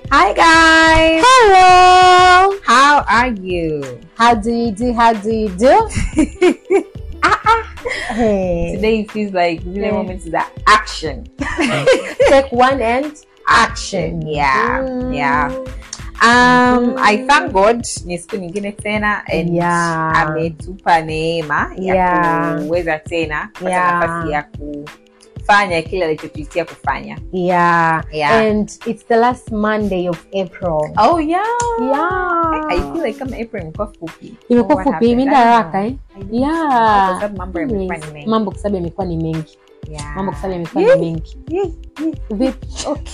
Hi guys. Hello. How are you? How do you do? How do you do? ah, ah. Hey. Today feels like zile Mm. moments za action. Take one and action. Yeah. Mm. Yeah. Um, Mm. I thank God ni siku nyingine tena and Yeah. ametupa neema ya Yeah. kuweza tena kupata Yeah. nafasi ya kufanya kile alichotuitia kufanya. Yeah. Yeah. And it's the last Monday of April. Oh yeah. Yeah. I feel like kama April imekuwa fupi. Imekuwa What fupi, happened? imeenda I don't haraka know. eh? I don't know. Yeah. Kwa sababu mambo yamekuwa ni Anyways, mengi. mambo kwa sababu yamekuwa ni mengi. Yeah. Mambo kwa sababu yamekuwa Yeah. ni mengi. Yeah. Vipi?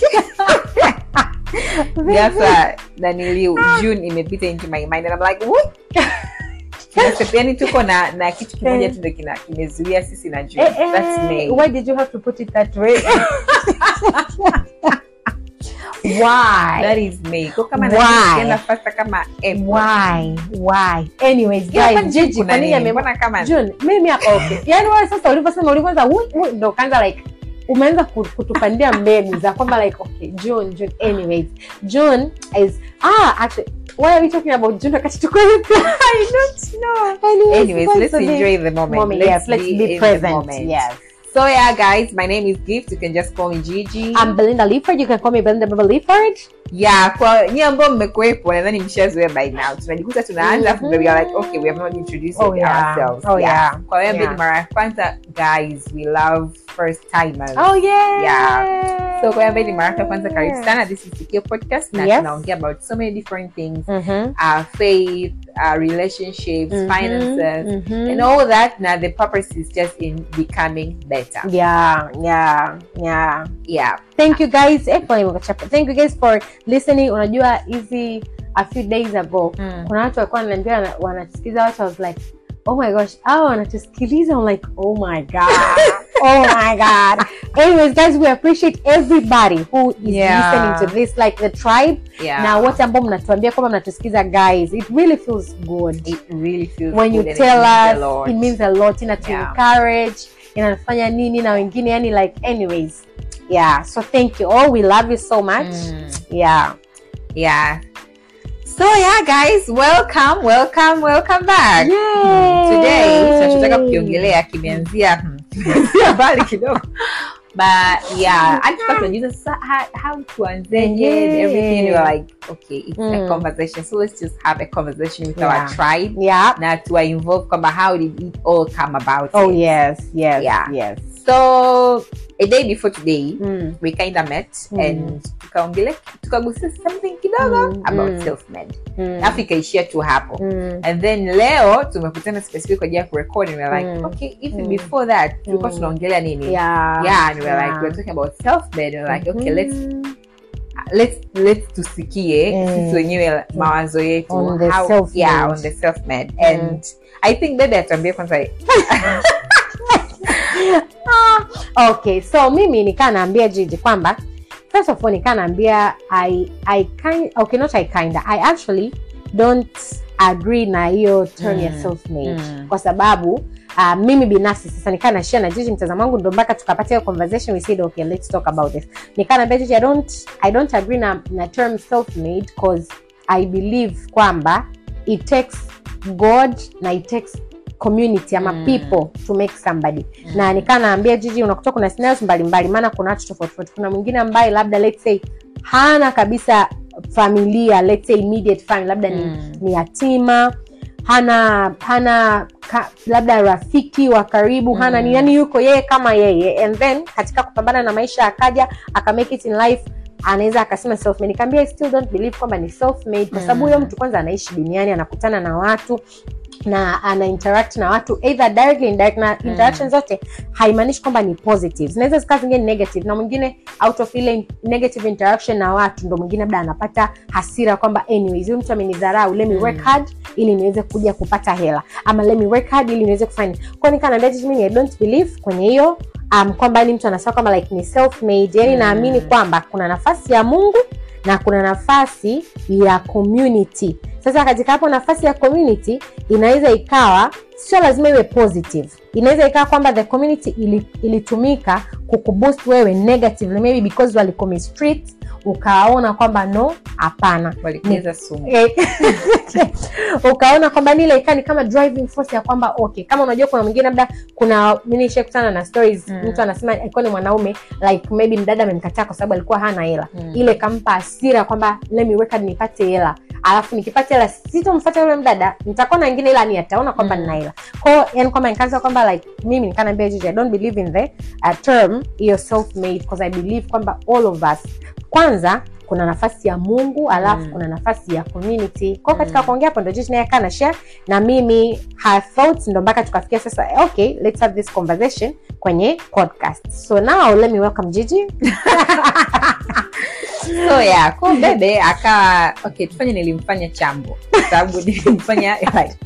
ghafla naniliu june imepita into my mind and I'm like what yani tuko na na kitu kimoja tu ndo kina kimezuia sisi na june Eh, eh, that's May. Why did you have to put it that way? Why? that is May. Kwa kama Why? na kienda fasta kama April. why why anyways Yeah, guys kwani June jiji kuna kwa nini nini? ame Mbona kama June mimi hapa okay yani wewe sasa ulivyosema ulivyoanza "Wui, wui," ndo kaanza like umeanza ku- kutupandia mbegu za kwamba like okay June June anyways June is ah actually why are we talking about June wakati tuko April I don't know anyways, anyways guys, let's so the- enjoy the moment, moment let's, yes let's be, be, in the present moment. yes so yeah guys my name is gift you can just call me gigi I'm Belinda Leaford you can call me Belinda Baba Leaford yeah kwa nyie ambao mmekuwepo nadhani mshazoea by now tunajikuta tunaanza afu we are like okay we have not introduced Oh, yeah. ourselves Oh, yeah. kwa hiyo Yeah. yeah. mara ya kwanza guys we love first timers oh yeah Yeah. so kwa hiyo ambaye ni mara yako ya kwanza karibu sana this is Sikio podcast na Yes. tunaongea about so many different things Mhm. uh, faith uh, relationships Mhm. finances Mhm. and all that now the purpose is just in becoming better yeah yeah yeah yeah thank you guys eh, pole nimekuchapa. thank you guys for listening unajua hizi a few days ago Mm. kuna watu walikuwa wananiambia wana- wanatusikiza watu I was like oh my gosh hao wanatusikiliza I'm like oh my god oh my god anyways guys we appreciate everybody who is Yeah. listening to this like the tribe yeah na wote ambao mnatuambia kwamba mnatusikiza guys it really feels good it really feels when you good and tell it means a us lot. it means a lot ina to Yeah. encourage inafanya nini na wengine yani like anyways yeah so thank you all we love you so much Mm. yeah yeah so yeah guys welcome welcome welcome back Yay! today tunachotaka kukiongelea kimeanzia hmm, kimeanzia mbali kidogo but yeah hadi tuka tunajiuza sasa how, how tuanzeje and Yeah. everything we were like okay it's a Mm. conversation so let's just have a conversation with Yeah. our tribe yeah na tuwa involve kwamba how did it all come about oh it. yes yes Yeah. yes so a day before today mm. we kind of met Mm. and tukaongelea tukagusia something kidogo Mm, about mm. self-made Mm. alafu ikaishia tu hapo Mm. and then leo tumekutana specific kwa ajili ya kurecord and we're like Mm. okay even Mm. before that tulikuwa Mm. tunaongelea nini yeah yeah and we're yeah. like we're talking about self-made we're like okay let's Mhm. let's let's tusikie Mm. sisi wenyewe mawazo yetu On the how- self-made. yeah on the self-made Mm. and i think dada atuambie kwanza Ah, okay so mimi nikaa naambia jiji kwamba first of all nikaa naambia I, I kind, okay not I kinda I actually don't agree na hiyo term ya Mm. self made Mm. kwa sababu uh, mimi binafsi sasa nikaa nashia na jiji mtazamo wangu ndo mpaka tukapata hiyo conversation we said okay let's talk about this nikaa naambia jiji I don't, I don't agree na, na term self made cause I believe kwamba it takes God na it takes community ama Mm. people to make somebody Mm. na nikaa naambia jiji unakuta kuna scenarios mbalimbali maana kuna watu tofauti tofauti kuna mwingine ambaye labda let's say hana kabisa familia let's say immediate family labda ni, Mm. ni yatima hana hana ka, labda rafiki wa karibu hana Mm. ni yani yuko yeye kama yeye and then katika kupambana na maisha akaja aka make it in life anaweza akasema self made nikamwambia I still don't believe kwamba ni self made kwa sababu Mm. huyo mtu kwanza anaishi duniani anakutana na watu na ana interact na watu either directly indirect na Mm. interaction zote haimaanishi kwamba ni positive zinaweza zikawa zingine ni negative na mwingine out of ile negative interaction na watu ndo mwingine labda anapata hasira kwamba anyways huyu mtu amenidharau let me Mm. work hard ili niweze kuja kupata hela ama let me work hard ili niweze kufanya kwa hiyo nikanaambia jitu mimi I don't believe kwenye hiyo um, kwamba ni mtu anasema kwamba like ni self made yani Mm. naamini kwamba kuna nafasi ya Mungu na kuna nafasi ya community sasa katika hapo nafasi ya community inaweza ikawa sio lazima iwe positive inaweza ikawa kwamba the community ili, ilitumika kukuboost wewe negatively maybe because walikomistreat ukaona kwamba no hapana walikeza sumu Eh, ukaona kwamba nile ikani kama driving force ya kwamba okay kama unajua kuna mwingine labda kuna mi nishakutana na stories Mm. mtu anasema alikuwa ni mwanaume like maybe mdada amemkataa kwa sababu alikuwa hana hela Mm. ile kampa hasira kwamba lemiweka nipate hela alafu nikipata hela sitomfata yule mdada nitakuwa na wengine ila ni ataona kwamba Mm. nina hela kwao yani kwamba nikaanza kwamba like mimi nikanaambia jiji i don't believe in the uh, term hiyo self made because i believe kwamba all of us kwanza kuna nafasi ya mungu alafu Mm. kuna nafasi ya community kwao katika Mm. kuongea hapo ndo jiji naye akaa na share na mimi her thoughts ndo mpaka tukafikia sasa okay let's have this conversation kwenye podcast so now let me welcome jiji so yeah ko bebe akawa okay tufanye nilimfanya chambo kwa sababu nilimfanya like,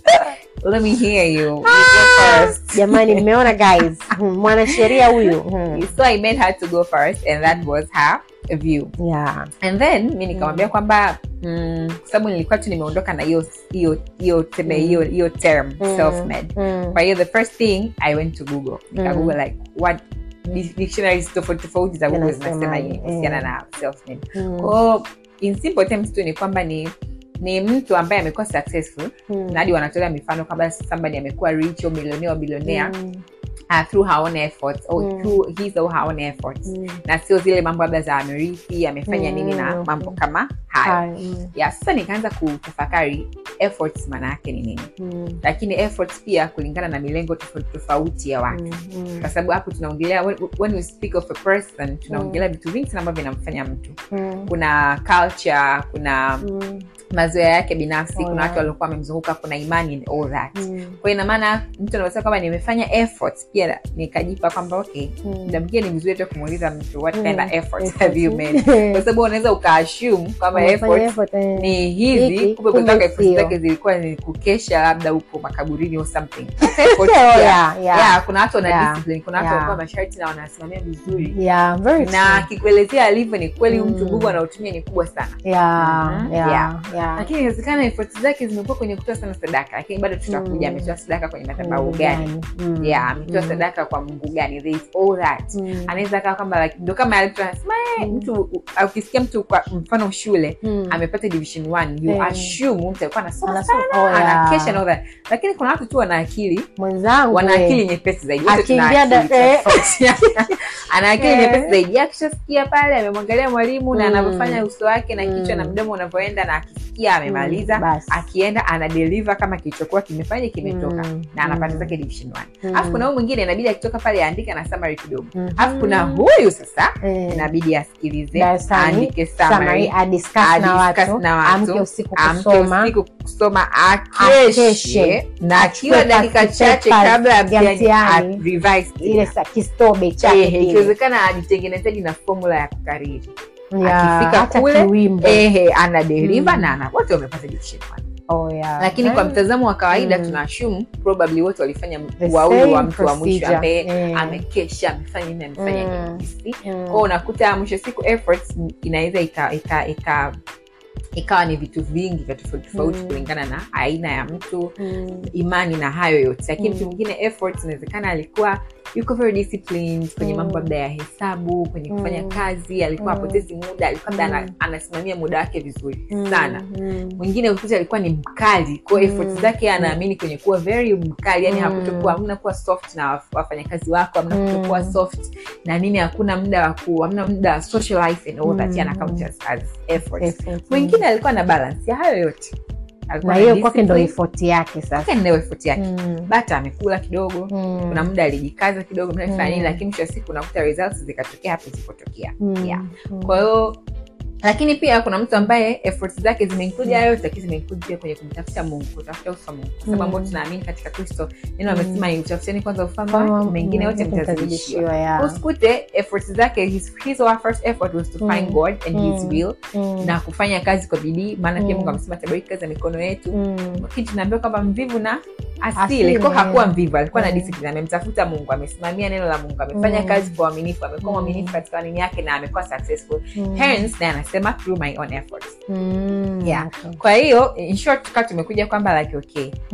let me hear you You go first. jamani mmeona guys Hmm, mwanasheria huyu Hmm. so i made her to go first and that was her view yeah and then mi nikamwambia kwamba mm, kwa sababu nilikuwa tu nimeondoka na hiyo hiyo hiyo teme Mm. hiyo hiyo term Mm. self made Mm. kwa hiyo the first thing i went to google nika Mm. google like what di- dictionaries tofauti tofauti za google Zinasema, zinasema nini kuhusiana mm. na self made Mm. kwao in simple terms tu ni kwamba ni ni mtu ambaye amekuwa successful Mm. na hadi wanatolea mifano kwamba somebody amekuwa rich au milionea bilionea Mm. uh, through her own efforts or Mm. through his or her own efforts Mm. na sio zile mambo labda za amerithi amefanya Mm, nini na okay. mambo kama hayo Hai, mm. ya sasa nikaanza kutafakari efforts maana yake ni nini Mm. lakini efforts pia kulingana na milengo tofauti tofauti ya watu Mm. Mm. kwa sababu hapo tunaongelea when, when we speak of a person tunaongelea vitu vingi sana ambavyo vinamfanya mtu Mm. kuna culture kuna Mm. mazoea yake binafsi Oh, kuna yeah. watu waliokuwa wamemzunguka kuna imani and all that Mm. kwa ina maana mtu anavyosema kwamba nimefanya efforts pia nikajipa kwamba okay Mm. muda mwingine ni vizuri hata kumuuliza mtu what Mm. kind of efforts Efforts. have you made kwa sababu unaweza ukaassume kwamba Umefanya efforts effort, eh. ni hizi Hiki, kumbe kumbe kutoka efforts sio. zake zilikuwa ni kukesha labda huko makaburini or something Efforts Oh, pia. yeah, yeah. Yeah, kuna watu wana Yeah. discipline kuna watu Yeah. wanakuwa masharti na wanasimamia vizuri Yeah, very na true. akikuelezea alivyo ni kweli Mm. mtu nguvu anaotumia ni kubwa sana Yeah, Mhm. yeah, Yeah. yeah. lakini inawezekana efforts zake zimekuwa kwenye kutoa sana sadaka lakini bado tutakuja Mm. ametoa sadaka kwenye madhabahu Mungu gani gani? Mm. yeah ametoa Mm. sadaka kwa mungu gani there is all that Mm. anaweza kawa kwamba like, ndo kama alitu anasema eh, Mm. mtu u- ukisikia mtu kwa mfano shule Mm. amepata division one you Eh. assume mtu alikuwa anasoma Anasoma- sana oh, yeah. anakesha na all that lakini kuna watu tu wana akili mwenzangu wana eh. akili nyepesi zaidi Wote tuna Akiingia da- akili eh. tofauti. ana akili Eh. nyepesi zaidi akishasikia pale amemwangalia mwalimu na Mm. anavyofanya uso wake na kichwa na Mm. mdomo unavyoenda na akisikia amemaliza Mm, basi. akienda ana deliver kama kilichokuwa kimefanya kimetoka Mm. na anapata Mm. zake division one Mm. alafu kuna huyu mwingine inabidi akitoka pale aandike na summary kidogo Mhm. alafu kuna huyu sasa Eh. inabidi asikilize Darasani, aandike summary, summary adiscuss na adiscuss watu, na watu, amke usiku amke kusoma usiku kusoma Akeshe. akeshe na Achukue akiwa dakika pasi chache papers kabla ya ya mtihani mtihani. a- revise ile tena. sa- kistobe chake Ehe, kile. ikiwezekana ajitengenezaji na formula ya kukariri Yeah, akifika hata kule, kiwimbo. ehe ana deliver Mm. na ana wote wamepata division one Oh, yeah. lakini kwa Eh. mtazamo wa kawaida Mm. tuna assume probably wote walifanya The uauli wa same mtu wa mwisho procedure. ambaye Eh. amekesha amefanya nini amefanya Mm. nini Mm. kwao unakuta mwisho wa siku efforts inaweza ika, ika, ika ikawa ni vitu vingi vya tofauti tofauti Mm. kulingana na aina ya mtu Mm. imani na hayo yote lakini Mm. mtu mwingine efforts inawezekana alikuwa yuko very disciplined kwenye Mm. mambo labda ya hesabu kwenye kufanya Mm. kazi alikuwa Mm. apotezi muda alikuwa labda ana- Mm. anasimamia muda wake vizuri Mm. sana Mm. mwingine ukuta alikuwa ni mkali kwao Mm. efforts zake anaamini kwenye kuwa very mkali yani Mm. hakutokuwa hamna kuwa soft na waf- wafanyakazi wako hamna Mm. kutokuwa soft na nini hakuna muda wa ku hamna muda wa social life and all that Mm. yana count as, as efforts Effort. mwingine alikuwa na balance ya hayo yote Alikuwa na na hiyo kwake ndo discipline, effort yake sasa kwake ndio effort yake Mm. bata amekula kidogo Mm. kuna muda alijikaza kidogo muda alifanya nini Mm. lakini mwisho wa siku unakuta results zikatokea hapo zilipotokea Mm. yeah. Mm. kwa hiyo lakini pia kuna mtu ambaye efforts zake zimeinclude hayo yote lakini zimeinclude pia kwenye kumtafuta mungu kutafuta ufa mungu kwa sababu Mm. ambao tunaamini katika kristo neno Mm. amesema ni utafuteni kwanza ufalme Kama- wake mengine yote mm, mtazidishiwa mtazidishiwa, yeah. usikute efforts zake his, his or her first effort was to find Mm. god and his Mm. will Mm. na kufanya kazi kwa bidii maana pia Mm. mungu amesema tabariki kazi ya mikono yetu Mm. lakini tunaambiwa kwamba mvivu na Asili, asili ko hakuwa mvivu alikuwa na Mm. discipline amemtafuta mungu amesimamia neno la mungu amefanya Mm. kazi kwa uaminifu amekuwa Mm. mwaminifu katika nini yake na amekuwa successful Mm. hence naye anasema through my own efforts Mm. Yeah. Okay. kwa hiyo in short tukawa tumekuja kwamba like okay Mm.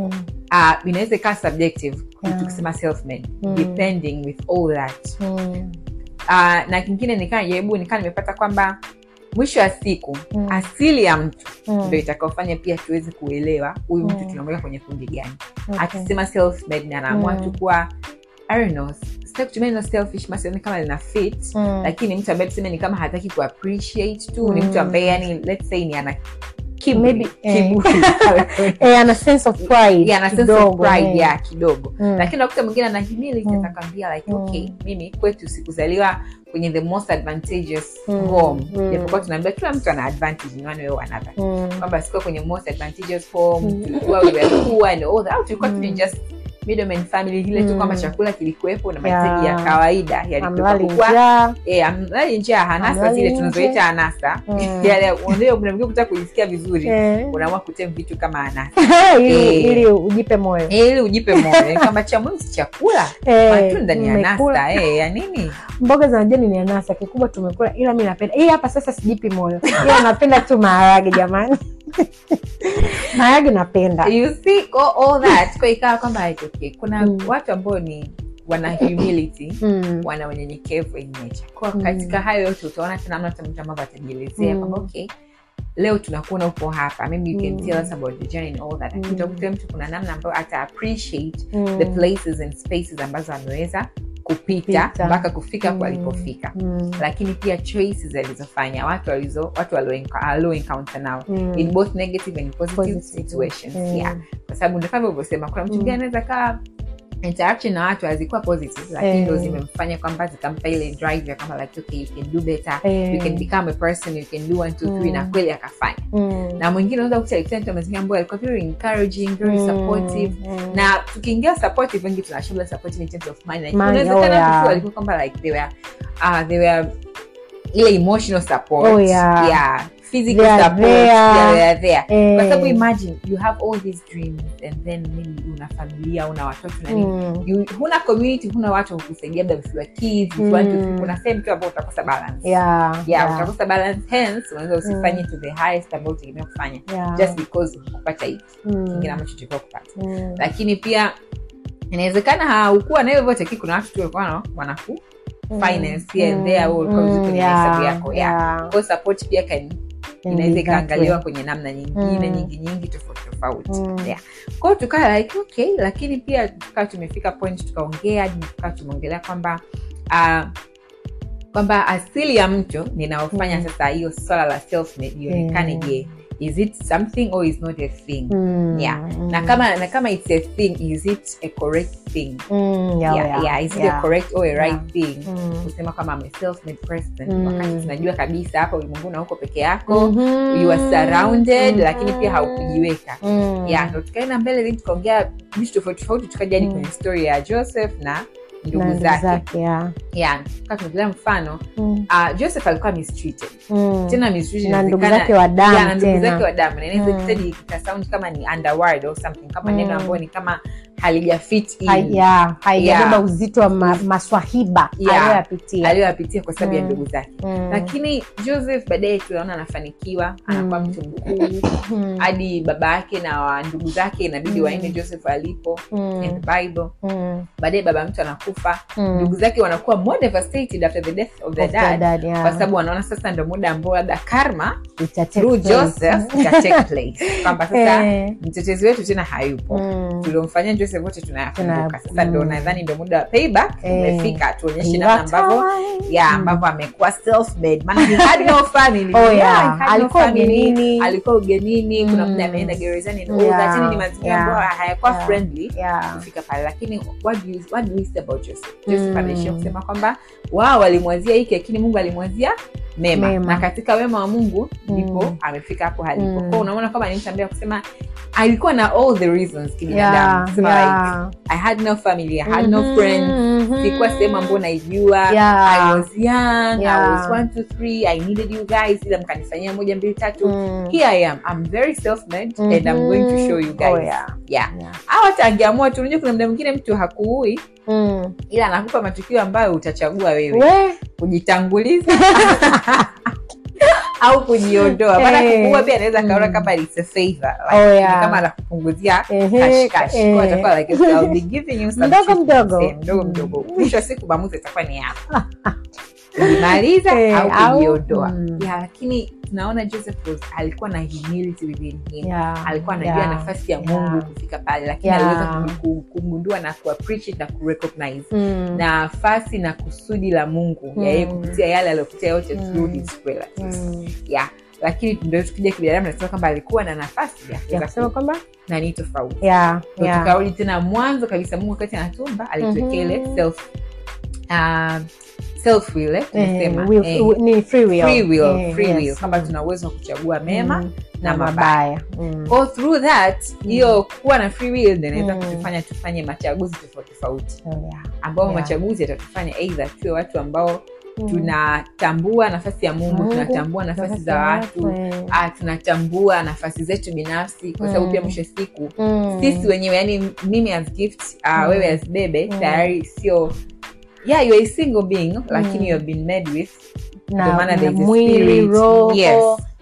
uh, inaweza ikawa subjective Yeah. tukisema self made Mm. depending with all that Mm. uh, na kingine nikaa jaribu nikaa nimepata kwamba mwisho wa siku Mm. asili ya mtu Mm. ndo itakaofanya pia tuweze kuelewa huyu mtu Mm. tunamweka kwenye kundi gani Okay. akisema self made na anaamua Mm. tu kuwa I don't know, sitaki kutumia neno selfish masioni kama lina fit Mm. lakini mtu ambaye tuseme ni kama hataki ku appreciate tu ni Mm. mtu ambaye yani let's say ni ana kiburi, Maybe, eh. kiburi. Eh, ana sense of pride Yeah, ana sense of kidogo, pride, eh. yeah, kidogo Mm. lakini nakuta mwingine ana humility Mm. atakwambia like Mm. okay mimi kwetu sikuzaliwa kwenye the most advantageous Mm. home Mm. japokuwa tunaambia kila mtu ana advantage in one way or another Mm. kwamba sikuwa kwenye most advantageous home Mm. tulikuwa we were poor and all that au tulikuwa tu ni Mm. just middleman family ile tu Mm. kwamba chakula kilikuwepo na mahitaji Yeah. ya kawaida yani Amlali kutoka njaa. Eh, amlali njaa hanasa Amlali zile nje. tunazoita anasa Mm. yale unajua kuna mwingine kutaka kujisikia vizuri Eh. unaamua kutem vitu kama anasa ili Eh. ili ujipe moyo Eh, ili ujipe moyo kama cha muhimu si chakula Eh, matunda ni mmekula. anasa eh, ya nini mboga za majani ni anasa kikubwa tumekula ila mi napenda hii hapa sasa sijipi moyo ila napenda tu maharage jamani maharage napenda you see all, all that kwa ikawa kwamba like, okay, kuna Mm. watu ambao ni wana humility Mm. wana unyenyekevu in nature kwa Mm. katika hayo yote utaona tena namna mtu ambavyo atajielezea Mm. kwamba okay leo tunakuona upo hapa maybe you can Mm. tell us about the journey and all that lakini Mm. utakuta mtu kuna namna ambayo ata appreciate Mm. the places and spaces ambazo ameweza kupita Pita. mpaka kufika hapo Mm. alipofika Mm. lakini pia choices alizofanya watu walizo watu walio- alio encounter nao Mm. in both negative and positive, Positive. situations Mm. yeah kwa sababu ndo kama ulivyosema kuna mtu Mm. mwingine anaweza kaa interaction na watu hazikuwa positive lakini Eh. ndo zimemfanya kwamba zikampa ile drive ya kama like okay you can do better Eh. you can become a person you can do one two three Mm. na kweli akafanya Mm. na mwingine unaweza kuta alikutana na mazingira ambayo alikuwa very encouraging very Mm. supportive Mm. na tukiingia supportive wengi tunashughula supportive in terms of mind like, Mind, unawezekana oh, yeah. mtu alikuwa kwamba like they were uh, they were ile emotional support Oh, yeah. yeah physical They are support there. yeah, they are there Eh. kwa sababu imagine you have all these dreams and then maybe una familia una watoto na nini Mm. you, huna community huna watu wa kukusaidia labda vifiwa kids Mm. mm. kuna sehemu tu ambao utakosa balance Yeah, yeah, yeah, utakosa balance hence unaweza usifanye Mm. to the highest ambao utegemea kufanya yeah. just because kupata hiki Mm. kingine ambacho tulikuwa kupata Mm. lakini pia inawezekana haukuwa na hivyo vyote lakini kuna watu tu walikuwa wana- wanaku finance here and there au ulikuwa vizuri kwenye hesabu yako, yeah. Kwa support pia kan inaweza ikaangaliwa kwenye namna nyingine Mm. nyingi nyingi tofauti tofauti Mm. yeah. kwao tukaa like okay lakini pia tukawa tumefika point tukaongea hadi tukawa tumeongelea kwamba uh, kwamba asili ya mtu ninaofanya Mm. sasa hiyo swala la self made ionekane Mm. je is it something or is not a thing Mm. Yeah. Mm. na kama na kama it's a thing is it a correct thing Mm, yeah, yeah, yeah, yeah, is it yeah. a correct or a right Yeah. thing Mm. kusema kwamba I'm a self-made person Mm. wakati tunajua kabisa hapa ulimwenguni hauko peke yako Mhm. you are surrounded Mhm. lakini pia haukujiweka Mm. yeah ndo tukaenda mbele then tukaongea vitu tofauti tofauti tukaja hadi Mm. kwenye story ya joseph na Na ndugu ndugu zake zake, yeah. yeah tukaa tumegelea mfano Mm. uh, joseph alikuwa mistreated Mm. tena mistreated na ndugu inawezekana- zake wa damu Yeah, na ndugu tena. zake wa damu na inaweza Mm. kusadi ikasound kama ni underword or something kama Mm. neno ambayo ni kama halijafit in Hai- yeah, haijabeba Yeah. uzito wa ma, maswahiba Yeah. aliyoyapitia aliyoyapitia kwa sababu ya Mm. ndugu zake Mm. lakini joseph baadaye tunaona anafanikiwa anakuwa Mm. mtu mkuu Mm. hadi baba yake na wa ndugu zake inabidi Mm. waende joseph alipo Mm. in the bible Mm. baadaye baba mtu anakufa Mm. ndugu zake wanakuwa more devastated after the death of their Of their dad dad, yeah. kwa sababu wanaona sasa ndo muda ambao labda karma Ita take through place. joseph ita take place kwamba sasa Eh. mtetezi wetu tena hayupo Mm. tuliomfanyia joseph wote tunayakumbuka Tuna- sasa ndo mm. nadhani ndo muda wa payback Eh. umefika tuonyeshe Pay namna that ambavyo time. ya Mm. ambavyo amekuwa self made maana he had no family Oh, Yeah, yeah. he had no Alikuwa family. ugenini. alikuwa ugenini kuna Mm. muda ameenda gerezani and all Yeah, that yani ni mazingira yeah, ambayo hayakuwa yeah. friendly Yeah. kufika pale lakini what do you, what do we say about Joseph Joseph Mm. anaishia kusema kwamba wao walimwazia hiki lakini Mungu alimwazia mema. Mema. na katika wema wa Mungu ndipo Mm. amefika hapo halipo Mm. kwao unaona kwamba ni mtu ambaye kusema alikuwa na all the reasons kibinadamu Yeah, Kusema yeah. like I had no family I had no Mhm, friends mhm. sikuwa sehemu ambayo naijua Yeah. I was young Yeah. I was one two three I needed you guys ila mkanifanyia moja mbili tatu Mm. here I am I'm very self-made and I'm going to show you guys Oh, yeah. yeah Yeah. au hata angeamua tu unajua kuna muda mwingine mtu hakuui Mm. ila anakupa matukio ambayo utachagua wewe We, kujitanguliza au kujiondoa maana Eh. kupungua pia anaweza akaona Mm. kama it's a favor like, Oh, ni yeah. kama anakupunguzia Ehe, cash cash eh. Kwa atakuwa like I'll be giving you some Mdogo treatment, mdogo. eh, mdogo Mm. mdogo mwisho wa siku maamuzi itakuwa ni yako kujimaliza Eh, au au- kujiondoa mm. yeah, lakini tunaona joseph was, alikuwa na humility within him Yeah, alikuwa anajua yeah, nafasi ya yeah. mungu kufika pale lakini Yeah. aliweza ku- ku- kugundua na kuappreciate na kurecognize Mm. nafasi na kusudi la mungu ya yeye Mm. kupitia yale aliyopitia yote Mm. through his relatives Mm. yeah lakini ndio tukija kibinadamu nasema kwamba alikuwa na nafasi ya ya kuweza kusema ku- kwamba na ni tofauti yeah, Ndio yeah. tukarudi tena mwanzo kabisa mungu wakati anatumba alituwekea ile Mhm. self uh, self will eh, Eh, tunasema will- eh, will- ni free will. free will, Eh, free will yes. kwamba tuna uwezo wa kuchagua mema Mm. na mabaya Mm. Kwa through that hiyo kuwa na free will ndio inaweza Mm. kutufanya tufanye machaguzi tofauti tofauti Oh, yeah. ambao Yeah. machaguzi yatatufanya eidha tuwe watu ambao Mm. tunatambua nafasi ya mungu Mungu, tunatambua nafasi Nafasi za ya watu eh. ah, tunatambua nafasi zetu binafsi kwa sababu Mm. pia mwisho wa siku Mm. sisi wenyewe yani mimi as gift uh, Mm. wewe as bebe Mm. tayari sio yeah you're a single being lakini Mm. you have been made with na, ndio maana na there's a mwili spirit. roho Yes.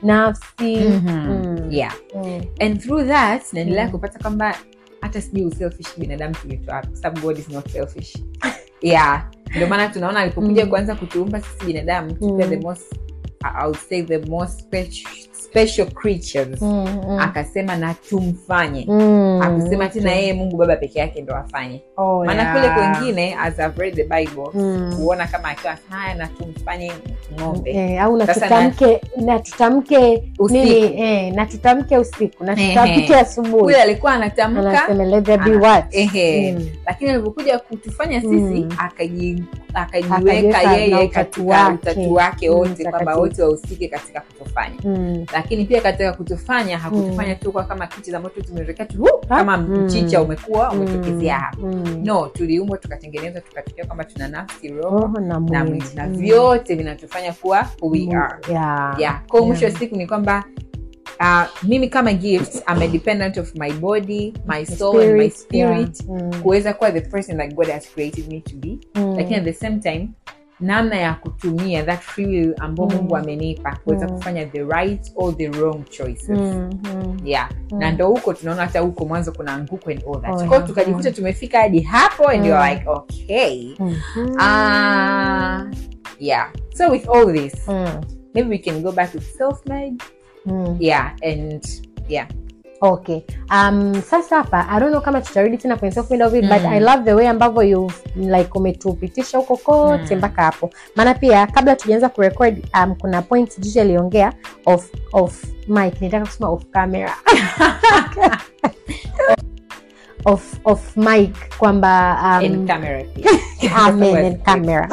nafsi Mhm. Mm. yeah Mm. and through that naendelea Mm. kupata kwamba hata sijui uselfish binadamu tulitoa wapi, kwa sababu god is not selfish yeah ndio maana tunaona alipokuja Mm. kuanza kutuumba sisi binadamu Mm. tukiwa the most I would say the most special, special creatures Mm, mm. akasema na tumfanye Mm, akusema tena okay. yeye mungu baba peke yake ndo afanye Oh, maana yeah. kule kwengine as I've read the bible Mm. kuona kama akiwa anasema, haya na tumfanye ng'ombe Eh, au na Sasa tutamke na tutamke Usiku. nini eh, na tutamke usiku na Ehe. tutamke asubuhi huyo alikuwa anatamka anasema let there be ana- what ehe. Mm. lakini alivyokuja kutufanya sisi Mm. akaji- Akajiweka akajiweka na yeye utatu katika wake. utatu wake Mm, wote kwamba mtakatifu. wote wahusike katika kutufanya Mm. lakini pia katika kutufanya hakutufanya tu kwa kama kitu ambacho tumeweka tu "Wuu!" Ha? kama Mm. mchicha umekuwa Mm. umetokezea hapa Mm. no tuliumbwa tukatengenezwa tukatokea kwamba tuna nafsi roho roho na na mwili mwili na Mm. vyote vinatufanya kuwa who we Mm. are Yeah. yeah kwa mwisho wa Yeah. siku ni kwamba uh, mimi kama gift I'm a dependent of my body my soul and my spirit yeah. Mm. kuweza kuwa the person that god has created me to be Mm. lakini at the same time namna ya kutumia that free will ambao Mm. mungu amenipa kuweza Mm. kufanya the right or the wrong choices Mm. Mm. yeah Mm. na ndo huko tunaona hata huko mwanzo kuna anguko and all that Oh, kwao yeah. tukajikuta tumefika hadi hapo and Mm. you're like okay Mhm. uh, yeah so with all this Mm. maybe we can go back to self-made Mm. yeah and yeah okay um, sasa hapa i don't know kama tutarudi tena kwenye self made of it Mm. but i love the way ambavyo you like umetupitisha huko kote Mm. mpaka hapo maana pia kabla tujaanza kurecord um, kuna point jiji aliongea of of mic nitaka kusema of camera of of mic kwamba and um, camera pia amen and camera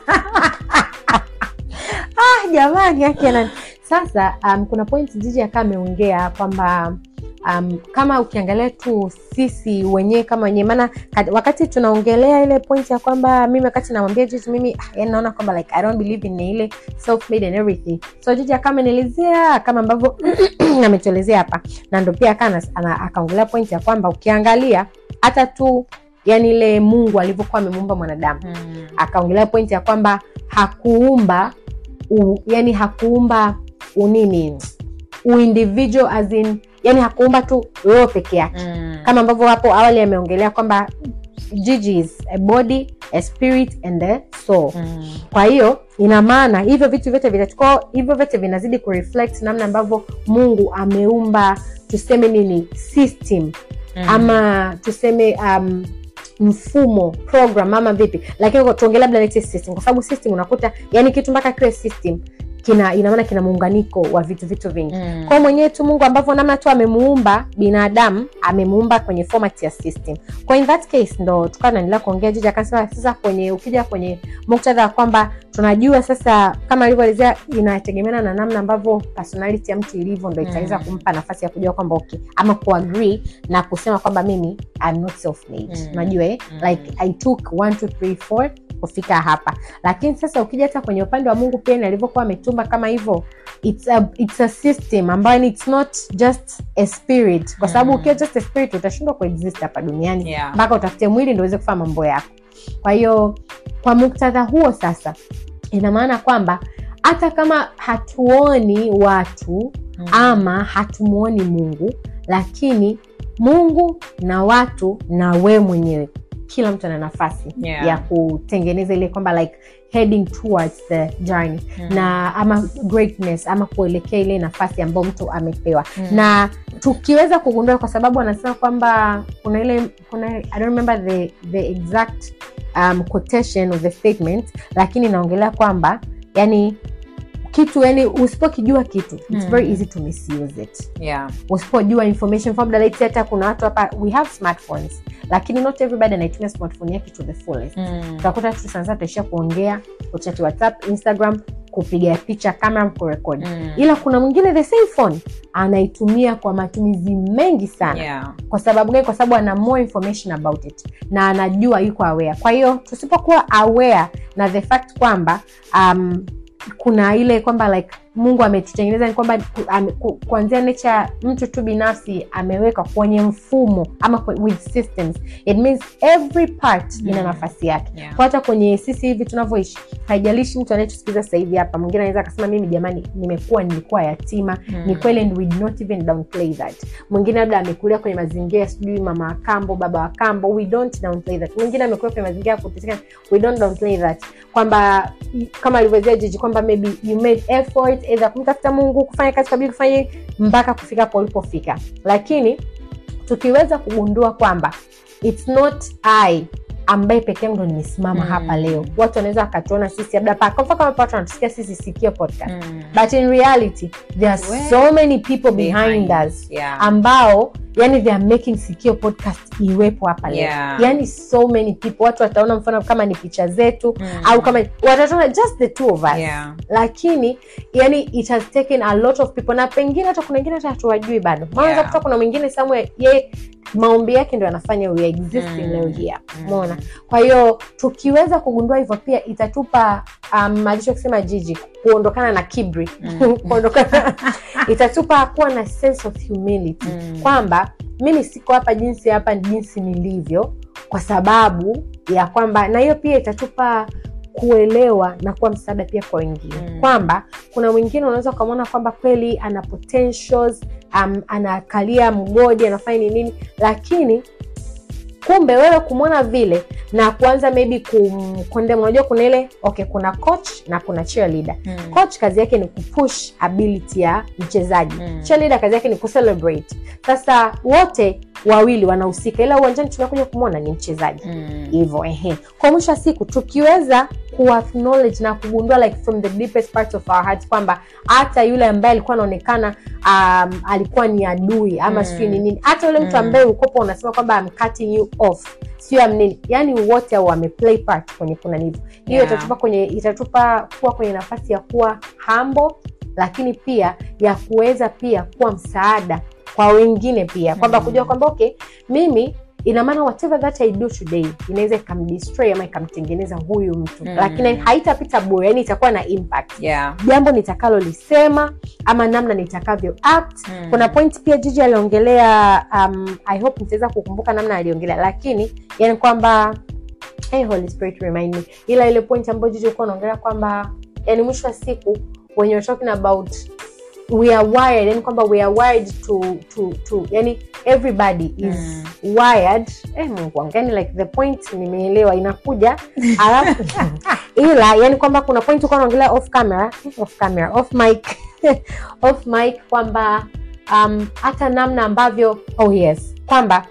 ah jamani akiana sasa um, kuna point jiji akaa ameongea kwamba um, kama ukiangalia tu sisi wenyewe kama wenyewe maana kat- wakati tunaongelea ile point ya kwamba mimi wakati namwambia jiji mimi ah, yani naona kwamba like i don't believe in ile self made and everything so jiji akaa amenielezea kama ambavyo ametuelezea hapa na ndo pia akaa ana- akaongelea point ya kwamba ukiangalia hata tu yani ile mungu alivyokuwa amemuumba mwanadamu Mm. akaongelea pointi ya kwamba hakuumba u, yani hakuumba unini uindividual as in yani hakuumba tu roho peke yake Mm. kama ambavyo hapo awali ameongelea kwamba Gigi is a body a spirit and a soul Mm. kwa hiyo ina maana hivyo vitu vyote vitachukua hivyo vyote vinazidi kureflect namna ambavyo mungu ameumba tuseme nini system Mm. ama tuseme um, mfumo program ama vipi lakini kwa- tuongelee labda let's say system kwa sababu system unakuta yani kitu mpaka kiwe system kina ina maana kina muunganiko wa vitu vitu vingi Mm. kwa mwenyewe tu mungu ambavyo namna tu amemuumba binadamu amemuumba kwenye format ya system kwa in that case ndo tukawa naendelea kuongea jiji akasema sasa kwenye ukija kwenye muktadha wa kwamba tunajua sasa kama alivyoelezea inategemeana na namna ambavyo personality ya mtu ilivyo ndo itaweza Mm. kumpa nafasi ya kujua kwamba okay ama kuagree na kusema kwamba mimi I'm not self made Mm. unajua eh? Mm. like i took one, two, three, four kufika hapa lakini sasa ukija hata kwenye upande wa mungu pia ni alivyokuwa ametumba kama hivyo it's a, it's a system ambayo ni it's not just a spirit kwa sababu Mm. ukiwa just a spirit utashindwa kuexist hapa duniani Yeah. mpaka utafute mwili ndo uweze kufanya mambo yako kwa hiyo kwa muktadha huo sasa ina maana kwamba hata kama hatuoni watu Mm. ama hatumuoni mungu lakini mungu na watu na we mwenyewe kila mtu ana nafasi Yeah. ya kutengeneza ile kwamba like heading towards the journey Mm. na ama greatness ama kuelekea ile nafasi ambayo mtu amepewa Mm. na tukiweza kugundua kwa sababu wanasema kwamba kuna ile kuna i don't remember the, the exact um, quotation of the statement lakini inaongelea kwamba yani kitu yani usipokijua kitu it's Mm. very easy to misuse it yeah. usipojua information formula let's say hata kuna watu hapa we have smartphones lakini not everybody anaitumia smartphone yake to the fullest Mm. utakuta tu sana sana tutaishia kuongea kuchati whatsapp instagram kupiga picha kamera kurekodi Mm. ila kuna mwingine the same phone anaitumia kwa matumizi mengi sana yeah. kwa sababu gani kwa sababu ana more information about it na anajua yuko aware kwa hiyo tusipokuwa aware na the fact kwamba um, kuna ile kwamba like mungu ametutengeneza ni kwamba ku- ame- ku- kuanzia nature mtu tu binafsi ameweka kwenye mfumo ama kwe- with systems it means every part ina Mm. nafasi yake Yeah. kwa hata kwenye sisi hivi tunavyoishi haijalishi mtu anayetusikiza sasa hivi hapa mwingine anaweza akasema mimi jamani nimekuwa nilikuwa yatima Mm. ni kweli and we did not even downplay that mwingine labda amekulia kwenye mazingira sijui mama wa kambo baba wa kambo we don't downplay that mwingine amekulia kwenye mazingira ya kuteseka we don't downplay that kwamba i- kama alivyozia jiji kwamba maybe you made effort either kumtafuta mungu kufanya kazi kabili kufanya hii, mpaka kufika hapo ulipofika lakini tukiweza kugundua kwamba its not i ambaye peke yangu ndo nimesimama Mm. hapa leo watu wanaweza wakatuona sisi labda pa- kwa mfano kama watu wanatusikia sisi sikio podcast Mm. but in reality there are Well, so many people behind, Behind. us Yeah. ambao yani they are making sikio podcast iwepo hapa leo Yeah. yani so many people watu wataona mfano kama ni picha zetu Mm. au kama watataona just the two of us Yeah. lakini yani it has taken a lot of people na pengine hata kuna wengine hata hatuwajui bado maana Yeah. kuta kuna mwingine somewhere ye maombi yake ndo yanafanya we existing Mm. leo hii hapa Mm. umeona kwa hiyo tukiweza kugundua hivyo pia itatupa um, alichokisema jiji kuondokana na kibri Mm. kuondokana itatupa kuwa na sense of humility Mm. kwamba mimi siko hapa jinsi hapa jinsi nilivyo kwa sababu ya kwamba na hiyo pia itatupa kuelewa na kuwa msaada pia kwa wengine Mm. kwamba kuna mwingine unaweza ukamwona kwamba kweli ana potentials um, anakalia mgodi anafanya ni nini lakini kumbe wewe kumwona vile na kuanza maybe kumkondem unajua kuna ile okay kuna coach na kuna cheerleader Mm. coach kazi yake ni kupush ability ya mchezaji Mm. cheerleader kazi yake ni kucelebrate sasa wote wawili wanahusika ila uwanjani tunakuja kumwona ni mchezaji Mm. hivyo ehe kwa mwisho wa siku tukiweza kuacknowledge na kugundua like from the deepest part of our hearts kwamba hata yule ambaye alikuwa anaonekana um, alikuwa ni adui ama Mm. sijui ni nini hata yule mtu Mm. ambaye ukopo unasema kwamba I'm cutting you off sio am nini yani wote au wameplay part kwenye kuna hivyo hiyo Yeah. itatupa kwenye itatupa kuwa kwenye nafasi ya kuwa humble lakini pia ya kuweza pia kuwa msaada kwa wengine pia kwamba Mm. kujua kwamba okay mimi ina maana whatever that i do today inaweza ikamdestroy ama ikamtengeneza huyu mtu Mm. lakini haitapita bure yani itakuwa na impact Yeah. jambo nitakalolisema ama namna nitakavyo act Mm. kuna point pia jiji aliongelea um, i hope nitaweza kukumbuka namna aliongelea lakini yani kwamba hey, Holy Spirit remind me ila ile point ambayo jiji ulikuwa unaongelea kwamba yani mwisho wa siku when you're talking about we are wired yani kwamba we are wired to to to yani everybody is Mm. wired eh, mungu wangu yani like the point nimeelewa inakuja alafu ila yani kwamba kuna point ulikuwa unaongelea off camera off camera off mic off mic kwamba um, hata namna ambavyo oh yes kwamba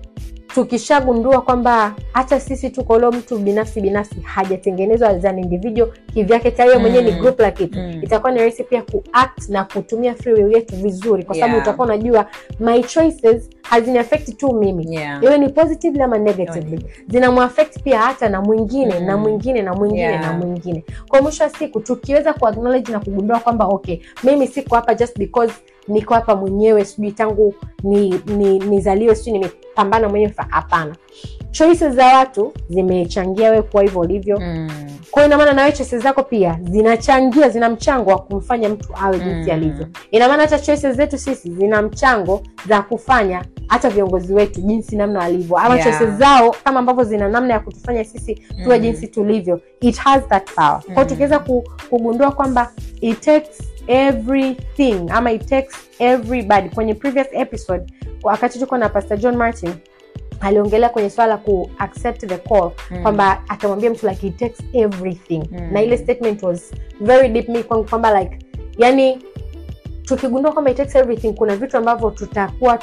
tukishagundua kwamba hata sisi tuko leo mtu binafsi binafsi hajatengenezwa as an individual kivyake tayari yeye mwenyewe ni Mm. group la kitu Mm. itakuwa ni rahisi pia kuact na kutumia free will yetu vizuri kwa sababu Yeah. utakuwa unajua my choices hazini affect tu mimi Yeah. iwe ni positively ama negatively zinamuaffect pia hata na mwingine Mm. na mwingine na mwingine Yeah. na mwingine kwa mwisho wa siku tukiweza kuacknowledge na kugundua kwamba okay mimi siko hapa just because niko hapa mwenyewe sijui tangu ni, ni, nizaliwe sijui nimepambana mwenyewe fa- hapana choices za watu zimechangia wewe kuwa hivyo ulivyo Mm. kwa hiyo inamaana nawe choices zako pia zinachangia zina mchango wa kumfanya mtu awe jinsi Mm. alivyo ina maana hata choices zetu sisi zina mchango za kufanya hata viongozi wetu jinsi namna walivyo ama Yeah. choices zao kama ambavyo zina namna ya kutufanya sisi tuwe Mm. jinsi tulivyo it has that power kwao Mm. tukiweza ku, kugundua kwamba it takes everything ama it takes everybody kwenye previous episode wakati tuko na pastor john martin aliongelea kwenye swala la ku accept the call Mm. kwamba atamwambia mtu like it takes everything Mm. na ile statement was very deep me kwangu kwamba like yani tukigundua kwamba it takes everything kuna vitu ambavyo tutakuwa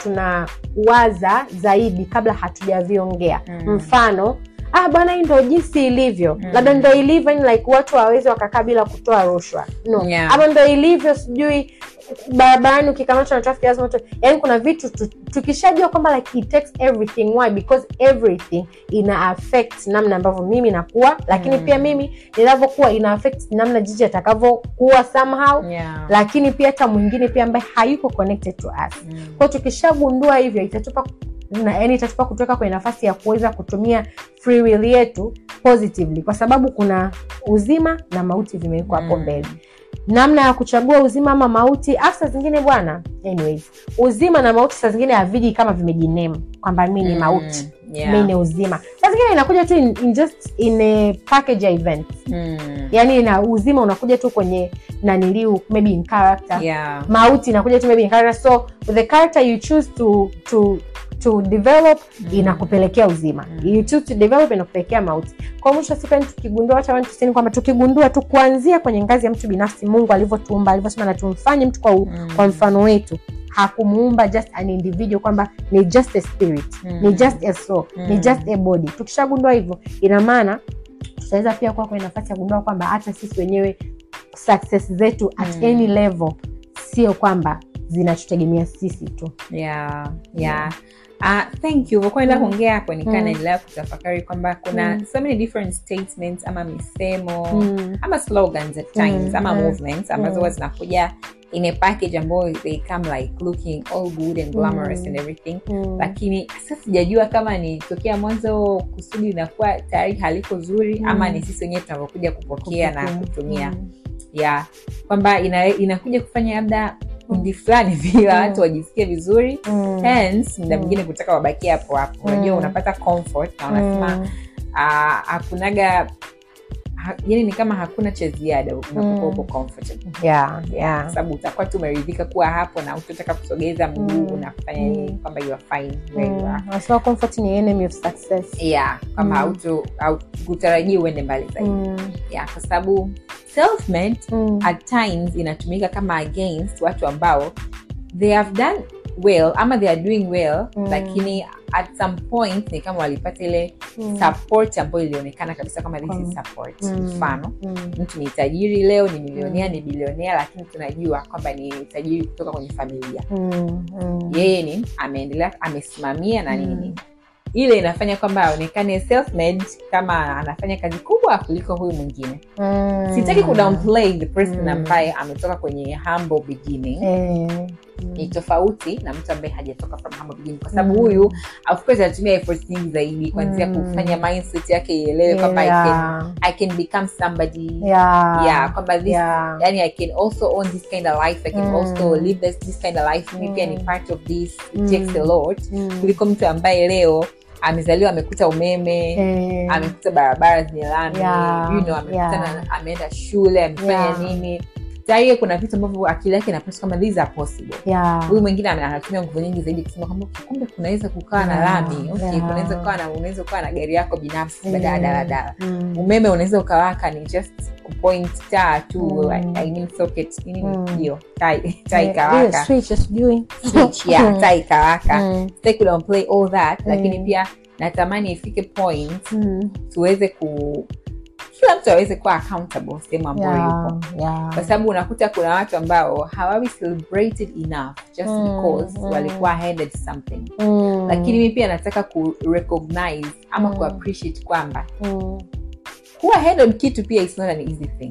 tunawaza zaidi kabla hatujaviongea Mm. mfano ah bwana hii ndo jinsi ilivyo Mm. labda ndo ilivyo yani like watu wawezi wakakaa bila kutoa rushwa no Yeah. ama ndo ilivyo sijui barabarani ukikamatwa na traffic lazima utoe yani kuna vitu tu, tukishajua kwamba like it takes everything why because everything ina affect namna ambavyo mimi nakuwa lakini Mm. pia mimi ninavyokuwa ina affect namna jiji atakavyokuwa somehow Yeah. lakini pia hata mwingine pia ambaye hayuko connected to us Mm. kwao tukishagundua hivyo itatupa na, yani itatupa kutoka kwenye nafasi ya kuweza kutumia free will yetu positively kwa sababu kuna uzima na mauti vimewekwa hapo Mm. mbele namna ya kuchagua uzima ama mauti afu saa zingine bwana anyways uzima na mauti saa zingine haviji kama vimejinemu kwamba mi ni Mm. mauti Yeah. mi ni uzima saa zingine inakuja tu in, in just in a package ya event Mm. yani na uzima unakuja tu kwenye naniliu maybe in character Yeah. mauti inakuja tu maybe in character so the character you choose to to to develop Mm. inakupelekea uzima Mm. you choose to develop inakupelekea mauti kwa mwisho wa siku yani tukigundua hata watu tusini kwamba tukigundua tu kuanzia kwenye ngazi ya mtu binafsi mungu alivyotuumba alivyosema na tumfanye mtu kwa, u- Mm. kwa mfano wetu hakumuumba just an individual kwamba ni just a spirit Mm. ni just a soul ni Mm. just a body tukishagundua hivyo ina maana tutaweza pia kuwa kwenye nafasi ya kugundua kwamba hata sisi wenyewe success zetu at Mm. any level sio kwamba zinatutegemea sisi tu yeah, yeah. Uh, thank you vokuwa enda Mm. kuongea hapo nikaa Mm. naendelea kutafakari kwamba kuna Mm. so many different statements ama misemo Mm. ama slogans at times Mm, ama mm, movements ambazo mm. huwa zinakuja in a package ambayo they come like looking all good and glamorous Mm. and everything Mm. lakini sasa sijajua kama ni tokea mwanzo kusudi linakuwa tayari haliko zuri Mm. ama ni sisi wenyewe tunavyokuja kupokea na Kupokea. kutumia Mm. yeah kwamba ina, inakuja kufanya labda kundi fulani vile Mm. watu wajisikie vizuri Mm. hence muda Mm. mwingine kutaka wabakie hapo hapo unajua Mm. unapata comfort na unasema Mm. ah, hakunaga ha, yani ni kama hakuna cha ziada unapokuwa Mm. uko comfortable Yeah, kwa yeah. sababu utakuwa tu umeridhika kuwa hapo na utataka kusogeza mguu Mm. na kufanya Mm. nini kwamba you are fine where you Mm. are Wanasema comfort ni enemy of success yeah kwamba Mm. hauto haukutarajia uende mbali zaidi Mm. yeah kwa sababu self made Mm. at times inatumika kama against watu ambao they have done well ama they are doing well Mm. lakini at some point ni kama walipata ile Mm. support ambayo ilionekana kabisa kama this Mm. is support Mm. mfano Mm. mtu ni tajiri leo ni milionea Mm. ni bilionea lakini tunajua kwamba ni tajiri kutoka kwenye familia Mm. Mm. yeye ni ameendelea amesimamia na Mm. nini ile inafanya kwamba aonekane self-made kama anafanya kazi kubwa kuliko huyu mwingine Mm. sitaki kudownplay the person Mm. ambaye ametoka kwenye humble beginning Eh. ni tofauti na mtu ambaye hajatoka from humble beginning kwa sababu Mm. huyu of course anatumia efforts nyingi zaidi kuanzia Mm. kufanya mindset yake ielewe kwamba I can, Yeah. I can become somebody Yeah. yeah kwamba this Yeah. yani i can also own this kind of life i can Mm. also live this, this kind of life mimi pia ni Mm. part of this it Mm. takes a lot Mm. kuliko mtu ambaye leo amezaliwa amekuta umeme Eh. amekuta barabara zenye lami Yeah, you know, amekuta yeah. na- ameenda shule amefanya Yeah. nini tayari kuna vitu ambavyo akili yake inapasa kama these are possible Yeah. huyu mwingine ame- anatumia nguvu nyingi zaidi kusema kwamba okay, kumbe kunaweza kukawa na Yeah, lami okay, yeah. kunaweza kukawa na unaweza kukawa na gari yako binafsi Mm. badala ya daladala Mm. umeme unaweza ukawaka ni just point taa tu Mm. I, I mean socket nini Mm. hiyo taa taa Eh, ile ikawaka switch, sijui. switch yeah taa ikawaka Mm. sitaki kudownplay all that lakini Mm. pia natamani ifike point Mm. tuweze ku kila mtu aweze kuwa accountable sehemu ambayo Yeah, yupo yeah. kwa sababu unakuta kuna watu ambao hawawi celebrated enough just Mm, because mm. walikuwa handed something Mm. lakini mi pia nataka ku recognize ama Mm. ku appreciate kwamba Mm. kuwa handed kitu pia is not an easy thing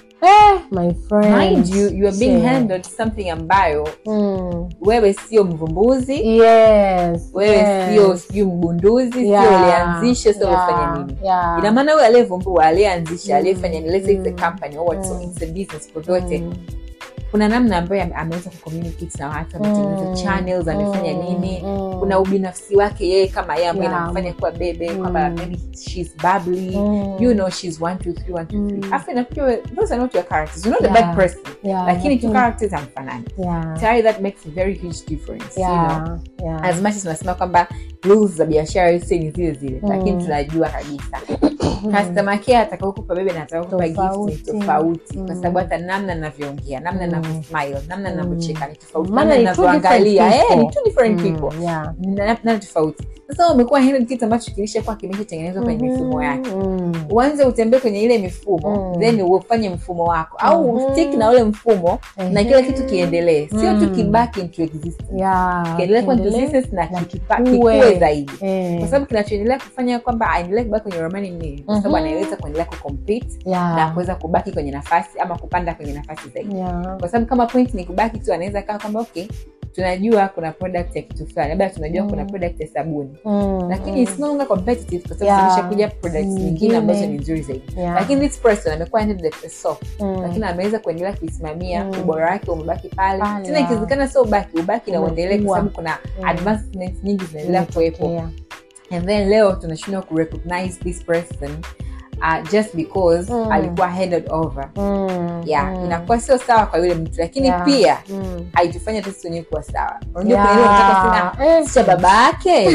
Eh, my friend. mind you you are being Shit. handed something ambayo Mm. wewe sio mvumbuzi Yes, wewe yes. sio sijui mgunduzi Yeah, sio ulianzisha sio yeah, umefanya nini yeah. ina maana huyo aliyevumbua aliyeanzisha Mm, aliyefanya ni let's say it's a mm, company or it's, mm. it's a business vyovyote Mm. kuna namna ambayo ame- ameweza kucommunicate na watu ametengeneza Mm. channels amefanya Mm. nini Mm. kuna ubinafsi wake yeye kama yeye ambaye Yeah. inamfanya kuwa bebe Mm. kwamba maybe she's bubbly Mm. you know she's one two three one two three Mm. afu inakuja we- those are not your characters you're not a Yeah. bad person Yeah, lakini two lakini- characters hamfanani yeah. tayari that makes a very huge difference you know Yeah, yeah. as much as tunasema kwamba rules za biashara yote ni zile zile Mm. lakini tunajua kabisa customer care atakaokupa bebe na atakaokupa gift ni Tofauti. tofauti kwa Mm. sababu hata namna navyoongea namna Mm. navyosmile namna Mm. navyocheka ni tofauti Maana namna ni two different navyoangalia eh, ni people. two different Mm, people yeah. Na- na tofauti sasa umekuwa handle kitu ambacho kilishakuwa kimeshatengenezwa kwenye mifumo yake Mm. uanze utembee kwenye ile mifumo Mm. then ufanye mfumo wako au Mhm. stick na ule mfumo na kila kitu kiendelee sio tu Mm. kibaki into existence Yeah, kiendelee kuwa into kiendelee. existence na na kikipa- kikue. kikue zaidi Eh. kwa sababu kinachoendelea kufanya kwamba aendelee kubaki kwenye ramani ni nini? kwa sababu Mhm. anaweza kuendelea kucompete Yeah. na kuweza kubaki kwenye nafasi ama kupanda kwenye nafasi zaidi Yeah. kwa sababu kama point ni kubaki tu anaweza kaa kwamba okay tunajua kuna product ya kitu fulani labda tunajua Mm. kuna product ya sabuni Mm, lakini mm. it's no longer competitive kwa sababu Yeah. zimeshakuja products Nyingine. nyingine ambazo ni nzuri zaidi Yeah. lakini this person amekuwa handled the soap Mm. lakini ameweza kuendelea kuisimamia Mm. ubora wake umebaki pale Pale, tena yeah. ikiwezekana sio ubaki ubaki na uendelee kwa Umekuwa. sababu kuna Mm. advancements nyingi zinaendelea kuwepo Imetokea. and then leo tunashindwa kurecognize this person uh, just because Mm. alikuwa handed over Mm, yeah mm. inakuwa sio sawa kwa yule mtu lakini Yeah. pia Mm. haitufanya tu sisi wenyewe kuwa sawa unajua Yeah. kuna ile unataka kusema Eh. si cha baba yake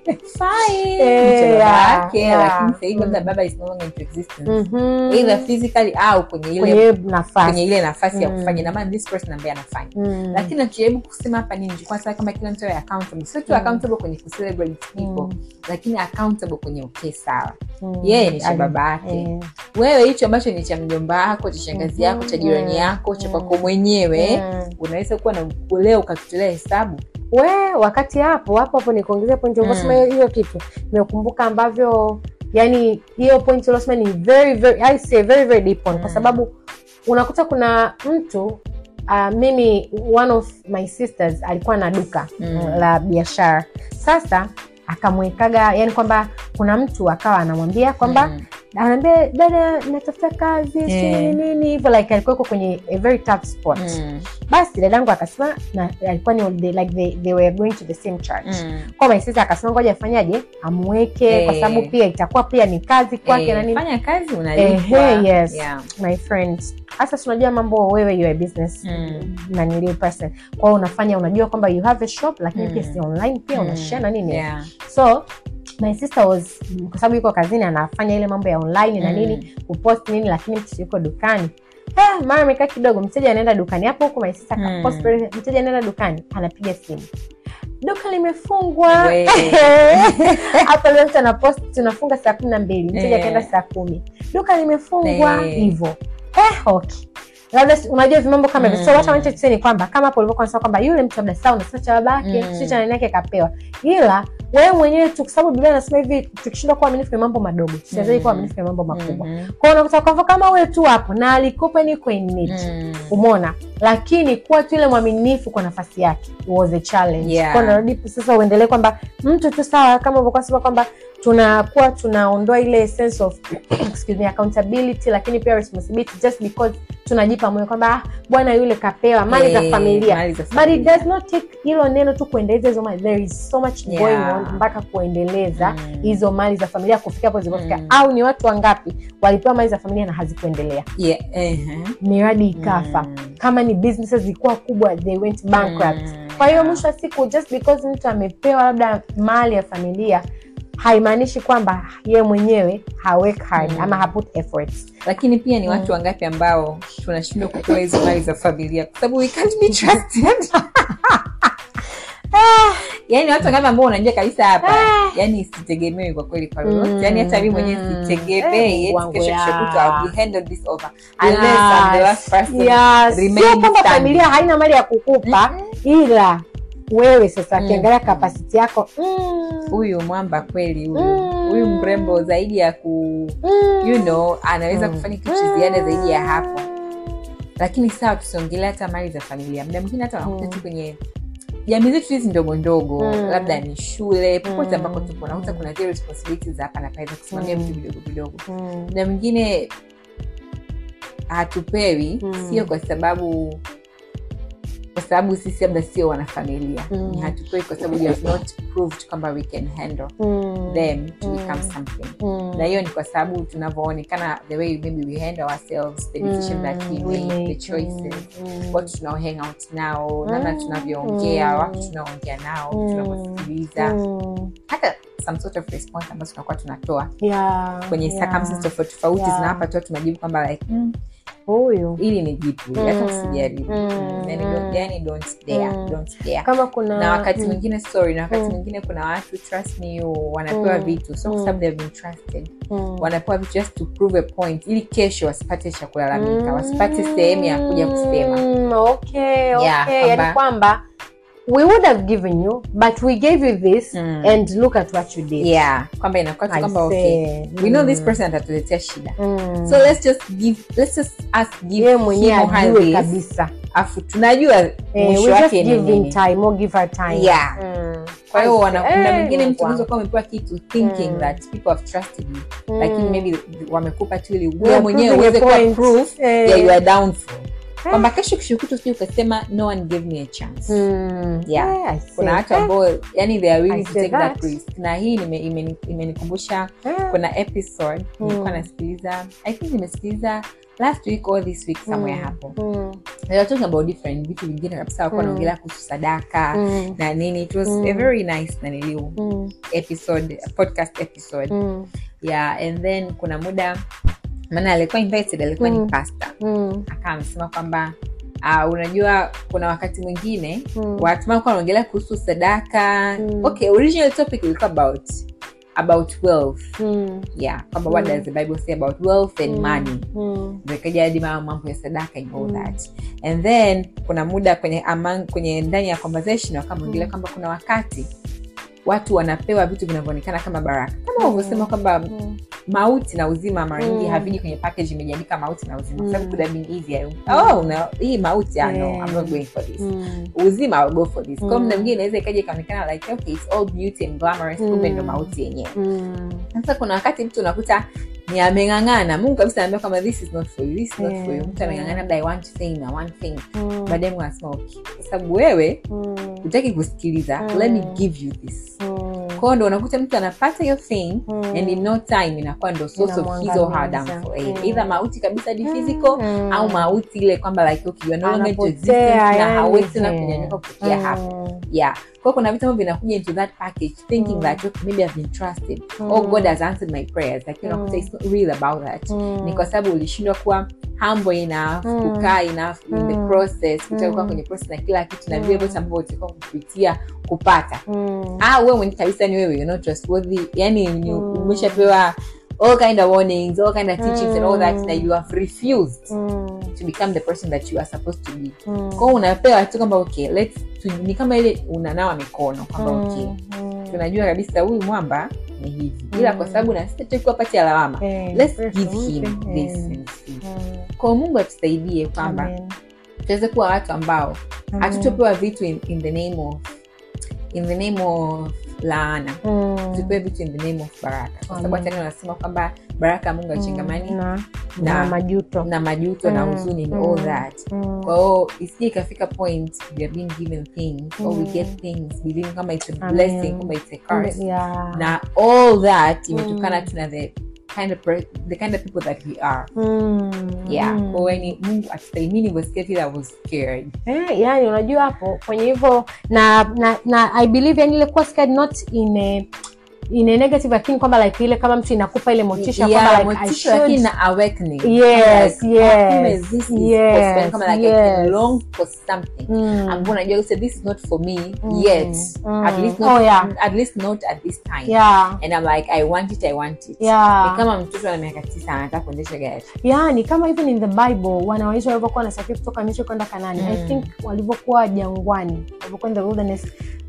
fine Eh, ni cha baba yeah, yake yeah. lakini sasa hivi labda Mm. baba is no longer into existence Mhm. either physically au kwenye ile kwenye nafasi kwenye ile nafasi ya Mm. kufanya na maana this person ambaye anafanya Mm. lakini nachojaribu kusema hapa ni nilikuwa nataka kama kila mtu awe accountable sio tu Mm. accountable kwenye kucelebrate people lakini accountable kwenye okay sawa Mm. yeye ni cha Ali- baba yake eh. wewe hicho ambacho ni cha mjomba wako cha shangazi Mhm. yako cha jirani Mm. yako cha Mm. kwako mwenyewe Mm. unaweza kuwa na leo ukakitolea hesabu we wakati hapo hapo hapo nikuongezea point Mm. ulivyosema hiyo hiyo kitu nimekumbuka ambavyo yani hiyo point uliosema ni very very I say very very deep one kwa Mm. sababu unakuta kuna mtu uh, mimi one of my sisters alikuwa na duka Mm. la biashara sasa akamwekaga yani kwamba kuna mtu akawa anamwambia kwamba Mm. anaambia dada natafuta kazi Eh. sijui nini hivyo like alikuwa yuko kwenye a very tough spot Mm. basi dadangu akasema na alikuwa ni they, like they, they were going to the same church Mm. kwa my sister akasema ngoja afanyaje amweke kwa Eh. sababu pia itakuwa pia ni kazi kwake Eh, na nini fanya kazi unalipwa Ehe, yes. Yeah. my friend hasa tunajua mambo wewe you are a business Mm. nanili person kwa hiyo unafanya unajua kwamba you have a shop lakini Mm. pia si online pia Mm. unashare na nini Yeah. so my sister was kwa sababu yuko kazini anafanya ile mambo ya online na Mm. nini kupost nini lakini mtu yuko dukani Ah, mara amekaa kidogo mteja anaenda dukani hapo huku my sister Mm. akapost pale, mteja anaenda dukani anapiga simu duka limefungwa We. hapo leo mtu anapost tunafunga saa kumi na mbili mteja Eh. akaenda saa kumi duka limefungwa Eh. hivyo eh, okay labda si- unajua vimambo kama hivyo so Mm. what I wanted to say ni kwamba kama hapo ulivyokuwa unasema kwamba yule mtu labda sawa unasema cha babake Mm. sio cha nani yake kapewa ila wewe mwenyewe tu kwa sababu biblia anasema hivi tukishindwa kuwa aminifu kwenye mambo madogo tusiwezai kuwa Mm. aminifu kwenye mambo makubwa Mhm. kwao unakuta kwamba kama wewe tu hapo na alikupa ni kwenye Mm. umona lakini kuwa tu ile mwaminifu kwa nafasi yake was a challenge Yeah. Kwa narudi sasa uendelee kwamba mtu tu sawa kama ulivyokuwa sema kwamba tunakuwa tunaondoa ile sense of excuse me, accountability lakini pia responsibility just because tunajipa moyo kwamba ah, bwana yule kapewa mali za Eh, familia mali za but it familia. does not take hilo neno tu kuendeleza hizo mali there is so much Yeah. going on mpaka kuendeleza Mm. hizo mali za familia kufikia hapo zilipofika Mm. au ni watu wangapi walipewa mali za familia na hazikuendelea Yeah, ehe. miradi ikafa Mm. kama ni businesses zilikuwa kubwa they went bankrupt Mm. kwa hiyo Yeah. mwisho wa siku just because mtu amepewa labda mali ya familia haimaanishi kwamba ye mwenyewe ha work hard Mm. ama ha put efforts lakini pia ni watu wangapi ambao tunashindwa kupewa hizo mali za familia kwa sababu we can't be trusted yani watu wangapi ambao unajua kabisa hapa Ah. yani sitegemewi kwa kweli kwa lolote Mm, yani hata mi mwenyewe mm. sitegemei Eh, eti wangu kesho ya. kesho kutwa I'll be handled this over unless I'm the last person Yes. remaining sio kwamba standing. familia haina mali ya kukupa ila wewe sasa Mm. ukiangalia kapasiti yako mm, huyu mwamba kweli huyu Mm. huyu mrembo zaidi ya ku mm, you know anaweza Mm. kufanya kitu cha ziada zaidi ya hapo lakini sawa tusiongelea hata mali za familia muda mwingine hata wanakuta Mm. tu kwenye jamii zetu hizi ndogo ndogo Mm. labda ni shule popote Mm. ambako tupo nakuta kuna zile responsibilities za hapa na pale za kusimamia Mm. vitu vidogo vidogo mm, muda mwingine hatupewi Mm. sio kwa sababu kwa sababu sisi labda sio wanafamilia Mm. ni hatutoi kwa sababu you have not proved kwamba we can handle Mm. them to Mm. become something Mm. na hiyo ni kwa sababu tunavyoonekana the way maybe we handle ourselves the decision that we Mm, we make the make, choices mm. watu tunao hang out nao namna Mm. tunavyoongea Mm. watu tunaoongea nao Mm. tunavyosikiliza Mm. hata some sort of response ambazo tunakuwa tunatoa Yeah, kwenye yeah. circumstances tofauti tofauti Yeah. zinawapa tu tumajibu kwamba like mm, huyu ili ni jipu hata Mm. usijaribu Mm. yani don't, yani don't dare, Mm. don't dare kama kuna na wakati mm. mwingine sorry na wakati Mm. mwingine kuna watu trust me you wanapewa Mm. vitu so kwa Mm. sababu they've been trusted Mm. wanapewa vitu just to prove a point ili kesho wasipate cha kulalamika Mm. wasipate sehemu ya kuja kusema Mm, okay, okay. Yeah, yani kwamba- kwamba we would have given you but we gave you this Mm. and look at what you did yeah kwamba inakuwa tu I kwamba okay say, we know mm. this person atatuletea shida Mm. so let's just give let's just us give yeye mwenyewe him or her ajue this, kabisa afu tunajua eh, mwisho we just wake ni give him nini time or give her time Yeah. Mm. kwa hiyo I wana- say, kuna eh, mwingine mtu wow. unaweza kuwa amepewa kitu thinking Mm. that people have trusted you Mm. lakini maybe wamekupa tu ili You wewe are mwenyewe proving a uweze kuwa point. proof Eh. ya your downfall kwamba kesho kishukutu sijui ukasema no one gave me a chance Mm. Yeah. Eh, I say, kuna watu eh, ambao yani they are willing I to say take that that. risk na hii nime- imeni- imenikumbusha eh. kuna episode nilikuwa Mm. nasikiliza i think nimesikiliza last week or this week somewhere Mm. hapo Mm. they were talking about different vitu vingine kabisa wakuwa Mm. wanaongelea kuhusu sadaka Mm. na nini it was Mm. a very nice naniliu Mm. episode podcast episode Mm. yeah and then kuna muda maana alikuwa invited alikuwa Mm. ni pastor Mm. akawa amesema kwamba uh, unajua kuna wakati mwingine Mm. watu walikuwa wanaongelea kuhusu sadaka Mm. okay original topic ilikuwa about about wealth Mm. yeah kwamba what Mm. does the bible say about wealth and Mm. money Mm. Ndio ikaja hadi ma- mambo ya sadaka and all Mm. that and then kuna muda kwenye among, kwenye ndani ya conversation wakamwongelea Mm. kwamba kuna wakati watu wanapewa vitu vinavyoonekana kama baraka kama Mm. ulivyosema kwamba Mm. mauti na uzima mara nyingi Mm. haviji kwenye package imejiandika mauti na uzima kwa sababu Mm. could have been easier oh no hii mauti ah, no Yeah. i'm not going for this Mm. uzima I'll go for this kwa Mm. muda mwingine inaweza ikaja ikaonekana like okay it's all beauty and glamorous Mm. kumbe ndo mauti yenyewe Mm. sasa kuna wakati mtu unakuta ni ameng'ang'ana mungu kabisa anaambia kama this is not for you this is not for you Yeah. mtu ameng'ang'ana labda i want fame i want fame Mm. baadaye mungu anasema okay kwa sababu wewe Mm. hutaki kusikiliza Mm. let me give you this Mm. kwao ndo unakuta mtu anapata hiyo fame Mm. and in no time inakuwa ndo source of his or her Inamwangamiza. downfall Mm. either mauti kabisa di physical Mm. au mauti ile kwamba like okay you are no longer into Anapotea, existence na yani, hawezi tena eh. kunyanyuka kutokea Mm. hapo yeah kwa kuna vitu ambavyo vinakuja into that package thinking Mm. that okay, maybe I've been trusted Mm. oh God has answered my prayers lakini Mm. unakuta it's not real about that Mm. ni kwa sababu ulishindwa kuwa humble enough Mm. kukaa enough in the Mm. process kutaka kuwa Mm. kwenye process na kila kitu na Mm. vile vyote ambavyo utakuwa kupitia kupata Mm. ah wewe mwenyewe kabisa ni wewe you're not trustworthy yani ni Mm. umeshapewa all kind of warnings all kind of teachings and all that Mm. na you have refused Mm. to become the person that you are supposed to be Mm. kwao unapewa tu kwamba okay let's tu, ni kama ile unanawa mikono kwamba Mm. okay Mm. tunajua kabisa huyu mwamba ni hivi ila Mm. kwa sababu na sisi tutakuwa pati ya lawama Eh, let's first give of him all, this eh, and see mm. kwa mungu atusaidie kwamba Amen. tuweze kuwa watu ambao Amen. hatutopewa vitu in, in the name of in the name of laana Mm. tupewe vitu in the name of baraka kwa sababu Amen. hata neno nasema kwamba baraka ya mungu achangamani na, na- na majuto na majuto na Mm, huzuni and mm, all that Mm. kwa hiyo isije ikafika point we are being given things or we Mm. get things believing kama it's a Amen. blessing kama it's a curse Yeah. na all that imetokana Mm. tu na the kind of per- the kind of people that we are Mm. yeah Mm. kwa hiyo ni mungu atusaidie mi nilivyosikia vile i was scared Eh, yani unajua hapo kwenye hivyo na, na na i believe yani ile kuwa scared not in a, in a negative lakini kwamba like ile kama mtu inakupa ile motisha Yeah, kwamba like I motisha lakini should na awakening Yes, Like, yes, kumbe this is yes, possible. Kama like I can yes. long for something Mm. ambao unajua say this is not for me Mm. yet Mm. at least not Oh, yeah. at least not at this time yeah and i'm like i want it i want it Yeah. ni kama mtoto ana miaka tisa anataka kuendesha gari yani kama even in the bible wanawaisha walivyokuwa wanasafiri kutoka misri kwenda kanani i Mm. think walivyokuwa jangwani walivyokuwa in the wilderness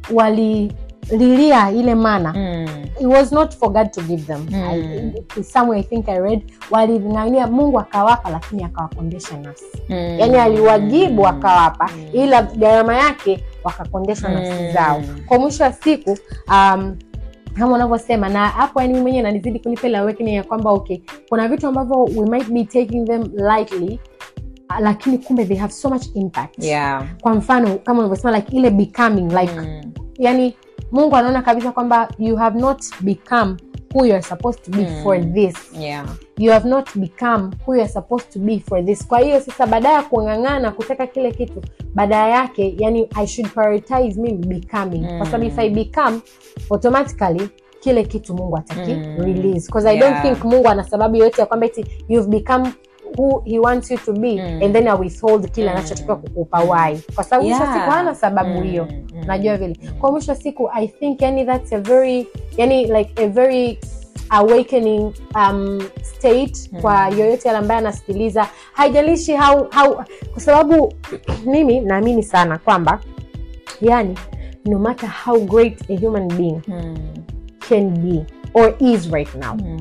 walililia ile mana it was not for god to give them Mm. I, somewhere i think i read waling'ang'ania mungu akawapa lakini akawakondesha nafsi yaani aliwajibu akawapa Mm. ila gharama yake wakakondeshwa nafsi Mm. zao kwa mwisho wa siku um, kama unavyosema na hapo yani mimi mwenyewe nanizidi kunipa ile awakening ya kwamba okay kuna vitu ambavyo we might be taking them lightly lakini kumbe they have so much impact yeah kwa mfano kama ulivyosema like ile becoming like Mm. yani mungu anaona kabisa kwamba you have not become who you are supposed to be Mm. for this yeah you have not become who you are supposed to be for this kwa hiyo sasa baada ya kung'ang'ana kutaka kile kitu baada yake yani i should prioritize mimi becoming Mm. kwa sababu if i become automatically kile kitu mungu ataki Mm. release because i don't Yeah. think mungu ana sababu yoyote ya kwamba eti you've become who he wants you to be Mm. and then I withhold kile Mm. anachotakiwa kukupa why kwa sababu mwisho wa Yeah. siku hana sababu hiyo Mm. Mm. najua vile Mm. kwa mwisho wa siku i think yani that's a very yani like a very awakening um, state Hmm. kwa yoyote yale ambaye anasikiliza haijalishi how, how kwa sababu mimi naamini sana kwamba yani no matter how great a human being Mm. can be or is right now Mm.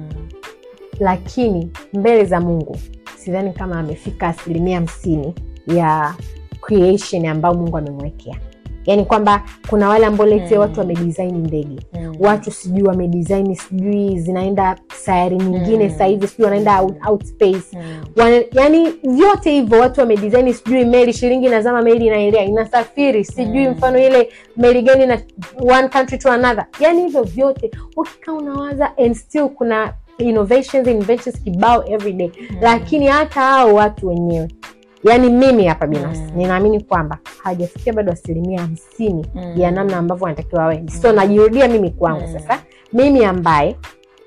lakini mbele za mungu sidhani kama amefika asilimia hamsini ya creation ambayo mungu amemwekea yaani kwamba kuna wale ambao lete Mm. watu wamedesign ndege Mm. watu sijui wamedesign sijui zinaenda sayari nyingine Mm. sasa hivi sijui wanaenda out, out space Mm. Wana, yani vyote hivyo watu wamedesign sijui meli shilingi inazama meli inaelea inasafiri sijui Mm. mfano ile meli gani na one country to another yani hivyo vyote ukikaa unawaza and still kuna innovations inventions kibao every day Mm. lakini hata hao watu wenyewe yaani mimi hapa binafsi Mm. ninaamini kwamba hawajafikia bado asilimia hamsini Mm. ya namna ambavyo wanatakiwa wawe so najirudia mimi kwangu Mm. sasa mimi ambaye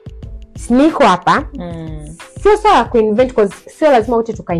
niko hapa Mm. sio swala la kuinvent 'cause sio lazima wote tuka,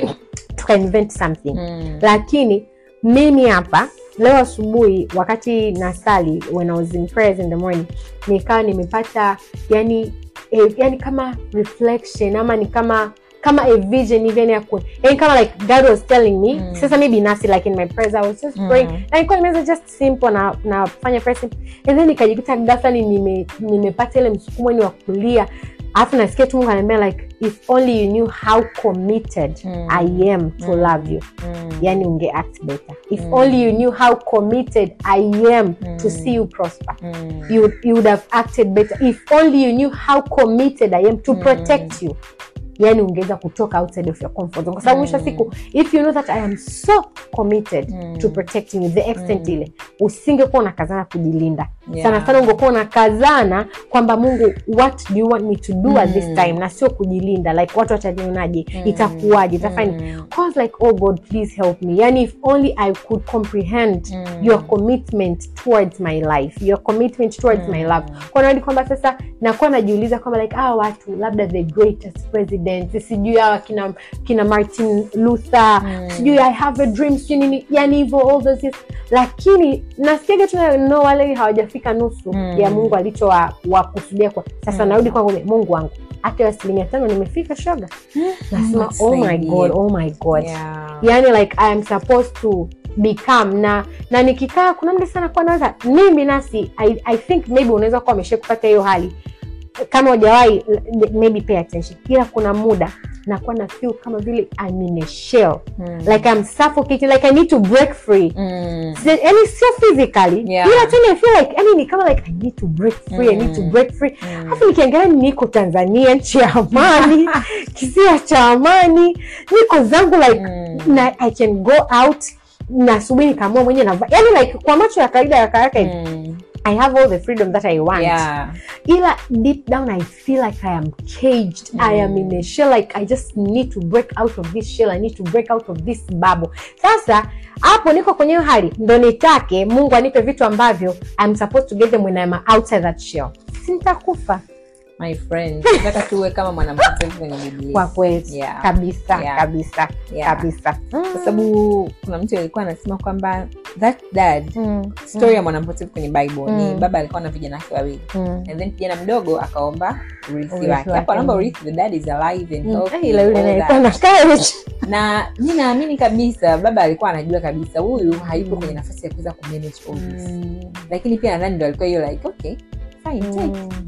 tuka invent something Mm. lakini mimi hapa leo asubuhi wakati nasali when I was in prayers in the morning nikawa nimepata yani eh, yani kama reflection ama ni kama kama a vision hivi yani ya ku- yani kama like god was telling me Mm. sasa mi binafsi like in my prayers i was just Mm. praying na ilikuwa nimeweza just simple na nafanya prayer simple and then nikajikuta ghafla ni nime nimepata ile msukumo ni wa kulia alafu nasikia tu mungu ananiambia like if only you knew how committed Mm. i am to Mm. love you Mm. yani unge act better if Mm. only you knew how committed i am to Mm. see you prosper Mm. you, would- you would have acted better if only you knew how committed i am to Mm. protect you yani ungeweza kutoka outside of your comfort zone kwa sababu mwisho wa Mm. siku if you know that i am so committed Mm. to protecting you the extent Mm. ile usingekuwa unakazana kujilinda Yeah. sana sana ungekuwa unakazana kwamba mungu what do you want me to do at this Mm. time na sio kujilinda like watu watanionaje Mm. itakuwaje itafanya Mm. I was like, oh God, please help me. Yani, if only I could comprehend Mm. your commitment towards my life, your commitment towards my Mm. love. Kwa nadi kwamba sasa nakuwa najiuliza kwamba like hawa watu labda the greatest president, sijui hawa kina, kina Martin Luther, Mm. sijui I have a dream, sijui nini, yani hivyo all those things. Lakini nasikiaga tu no, wale hawajafika nusu Mm. ya Mungu alichowakusudia kwa sasa. Mm. Narudi kwangu, Mungu wangu, hata hiyo asilimia tano nimefika shoga, nasema oh my Nisaidie. God, oh my God Yeah. yani like i am supposed to become na na nikikaa kuna mda sana kuwa naweza mimi binafsi I, i think maybe unaweza kuwa amesha kupata hiyo hali kama ujawahi maybe pay attention ila kuna muda nakuwa na feel kama vile I'm in a shell Mm. like I'm suffocating like I need to break free Mm. Si- yani sio physically Yeah. ila tena I feel like yani ni kama like I need to break free I need to Mm. break free Mm. alafu nikiangalia niko tanzania nchi ya amani kisiwa cha amani niko zangu like Mm. na i can go out na asubuhi nikaamua mwenye na yani like kwa macho ya kawaida ya karaka Mm. i have all the freedom that i want Yeah. ila deep down i feel like i am caged i am in a shell like i just need to break out of this shell i need to break out of this bubble sasa hapo niko kwenye hiyo hali ndo nitake mungu anipe vitu ambavyo i'm supposed to get them when i'm outside that shell sintakufa my friend nataka tuwe kama mwanampotevu kwenye biblia kwa kweli Yeah. kabisa Yeah. kabisa Yeah. kabisa kwa sababu kuna mtu alikuwa anasema kwamba that dad Mm, story ya mwanampotevu kwenye bible ni Mm. baba alikuwa na vijana wake wawili mm. and then kijana mdogo akaomba urithi Urithi wake wake. hapo anaomba urithi the dad is alive and Mm. healthy ila yule all naye that. alikuwa na courage. na mi naamini kabisa baba alikuwa anajua kabisa huyu hayupo kwenye nafasi ya kuweza kumanage all this Mm, lakini pia nadhani ndo alikuwa hiyo like okay fine take mm.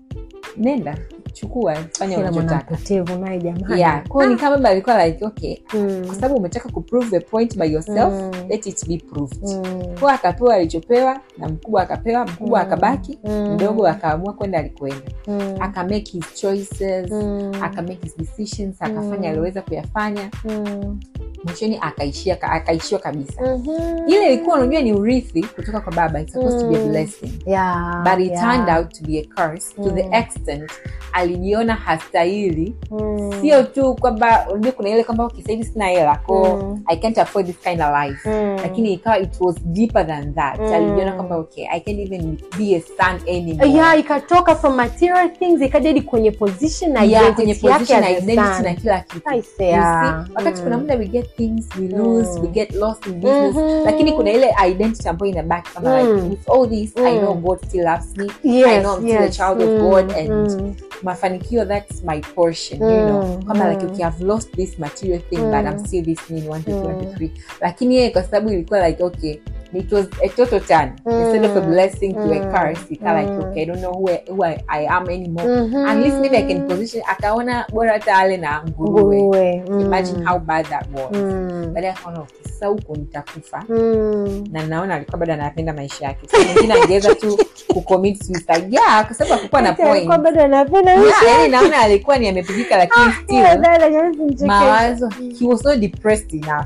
nenda chukua fanya kila unachotaka mwanampotevu naye jamani yeah kwao ni kama baba alikuwa like okay Mm, kwa sababu umetaka kuprove a point by yourself Mm. let it be proved mm, kwa akapewa alichopewa na mkubwa akapewa mkubwa Mm. akabaki Mm. mdogo akaamua kwenda alikoenda mm, aka make his choices mm, aka make his decisions akafanya Mm. aliweza kuyafanya mm, mwishoni akaishia akaishiwa kabisa Mhm. ile ilikuwa unajua ni urithi kutoka kwa baba It's supposed to be a Mm. blessing Yeah, but it yeah. turned out to be a curse to the Mm. extent alijiona hastahili Mm. sio tu kwamba unajua kuna ile kwamba okay, sahivi sina hela ko Mm. i can't afford this kind of life Mm. lakini ikawa it was deeper than that Mm. alijiona kwamba okay i can't even be a son anymore yeah ikatoka from material things ikaja hadi kwenye position na Yeah, kwenye identity yake position as a identity son. na kila kitu I say, You yeah. see, wakati Mm. kuna muda we get things we lose Mm. we get lost in business Mhm. lakini kuna ile identity ambayo inabaki kama Mm. like with all this i Mm. know god still loves me Yes, I know I'm still a yes. child of Mm, God and mm. mafanikio that's my portion you know Mm, kwamba like mm. okay i've lost this material thing Mm. but i'm still this mean one two three, one two Mm. three lakini yeye kwa sababu ilikuwa like okay it was a total turn instead of a Mm. blessing to a Mm. curse ika like Mm. okay i don't know who I, who I, I am anymore Mhm. at least maybe i can position akaona bora hata ale na nguruwe Nguruwe. Mm. imagine how bad that was Mm. baadaye akaona okay, sasa huko nitakufa Mm. na naona alikuwa bado anapenda maisha yake so mwingine angeweza tu kucommit suicide yeah kwa sababu hakukuwa na Ati alikuwa point bado anapenda Yeah, maisha yani naona alikuwa ni amepigika lakini Yeah, still dada, jamani, simchekeshe. mawazo he was not depressed enough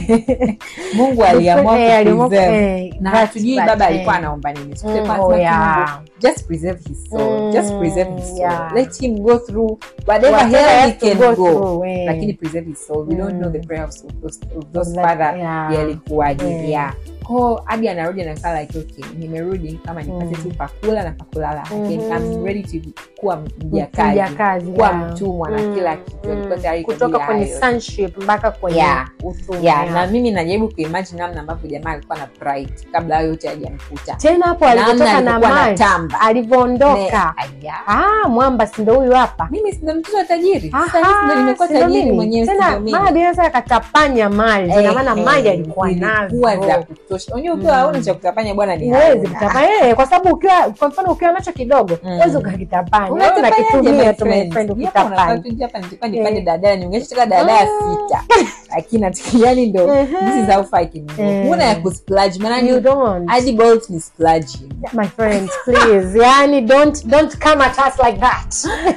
mungu aliamua Eh, aliamua- kupreserve eh, na but- hatujui but, baba eh, alikuwa anaomba nini So Mm, tulikuwa oh, tunasema tu yeah. Mungu, just preserve his soul just preserve his Mm, soul yeah. let him go through whatever whatever hell he has to can go go through, eh. lakini preserve his soul we don't Mm. know the prayers of those, of those Of that- father yeah. yalikuwaje Yeah. yeah ko hadi anarudi anakaa like okay nimerudi kama nipate Mm. tu pakula na pakulala Again, Mhm. I'm ready to kuwa mjakazi Mjakazi, kuwa yeah. mtumwa na Mm, kila kitu mm. alikuwa tayari kwa kutoka ajili ya kwenye hayo. sonship mpaka kwenye Yeah. utumwa, yeah, yeah. na mimi najaribu kuimagine namna ambavyo jamaa alikuwa na pride kabla hayo yote hajamkuta tena hapo Namna alivyotoka na alivyokuwa maji anatamba. alivyoondoka Ne- aya. ah mwamba sindo huyu hapa mimi sindo mtoto wa tajiri Aha, Sasa mimi ndo nimekuwa sindo tajiri mimi. mwenyewe tena sindo mimi. mama bila sasa akatapanya mali ina maana Eh, mali eh, alikuwa zilikuwa za nazo kutosha unajua ukiwa Mm. hauna cha kutapanya bwana ni huwezi hauna. kutapanya eh, kwa sababu ukiwa kwa mfano ukiwa nacho kidogo Mm. huwezi ukakitapanya wewe Unatapanyaje, unakitumia my tu my friend? friend Japo unafaa ukitapanya tu nje hapa nilikuwa nipande Eh. daladala niongeshetoka daladala Mm. sita lakini ati- yani ndo Mhm. this is how far I can go Eh. huna ya kusplurge maana you ni don't hadi bolt ni splurging my friends please yani don't don't come at us like that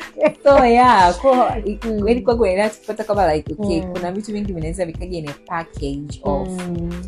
so yeah ko Mm. kweli kwangu naendelea kupata kwamba like okay Mm. kuna vitu vingi vinaweza vikaja in a package of Mm,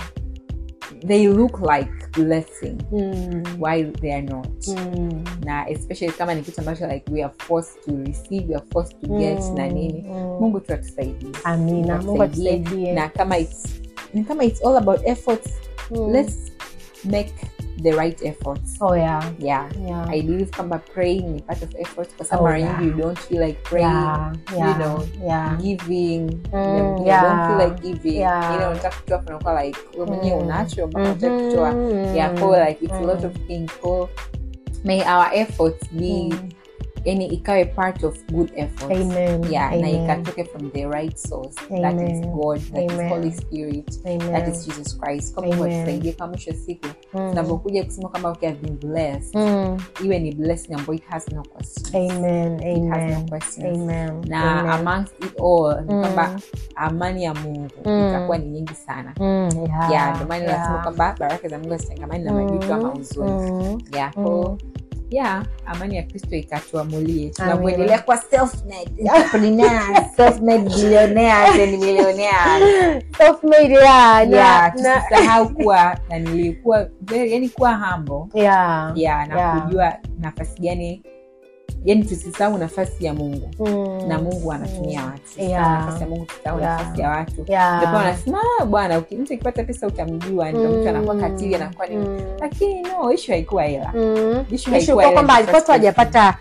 they look like blessing mm, while they are not mm, na especially kama ni kitu ambacho like we are forced to receive we are forced to get mm, na nini mm. mungu tu atusaidie amina mungu Atusaidie. atusaidie na kama it's ni kama it's all about efforts Mm. let's make the right efforts oh yeah yeah yeah i believe kwamba praying ni part of effort kwa sababu Oh, mara yeah. nyingi you don't feel like praying yeah yeah you know yeah giving Mm, you know, you yeah. don't feel like giving Yeah. ile unataka kutoa kunakuwa like wewe mwenyewe Mm. unacho mpaka unataka Mhm. kutoa yeah for like it's a Mm. lot of things so may our efforts be Mm. yani ikawe part of good efforts Amen. yeah na Amen. ikatoke from the right source that is Amen. god that Amen. is holy spirit Amen. that is jesus christ kwa mungu Amen. atusaidie kwa mwisho wa siku Mm. tunapokuja kusema kwamba okay, I've been blessed Mm. iwe ni blessing ambayo it has no questions Amen. it has no Amen. questions Amen. na Amen. amongst it all ni Mm. kwamba amani ya mungu Mm. itakuwa ni nyingi sana Mm, yeah, yeah ndio maana yeah. nasema kwamba baraka za mungu hazichangamani na majuto ama huzuni Mm. yeah Mm. so yeah amani ya kristo ikatuamulie Amina. tunavyoendelea kuwa self-made entrepreneurs, self-made billionaires and millionaires Self-made, yeah, na- yeah na- tusisahau kuwa na nilikuwa very- yani kuwa humble yeah. yeah na Yeah. kujua nafasi gani yani tusisahau nafasi ya mungu Mm. na mungu anatumia watu Tusisahau Yeah. nafasi ya mungu tusisahau Yeah. nafasi ya watu Yeah. ndipo wanasema "Ah, bwana uki- mtu akipata pesa utamjua ndio mtu anakuwa Mm. katili anakuwa nini Mm. lakini no ishu haikuwa hela Mm. Issue Issue haikuwa kwa ile kwamba in the alikuwa tu first place. hajapata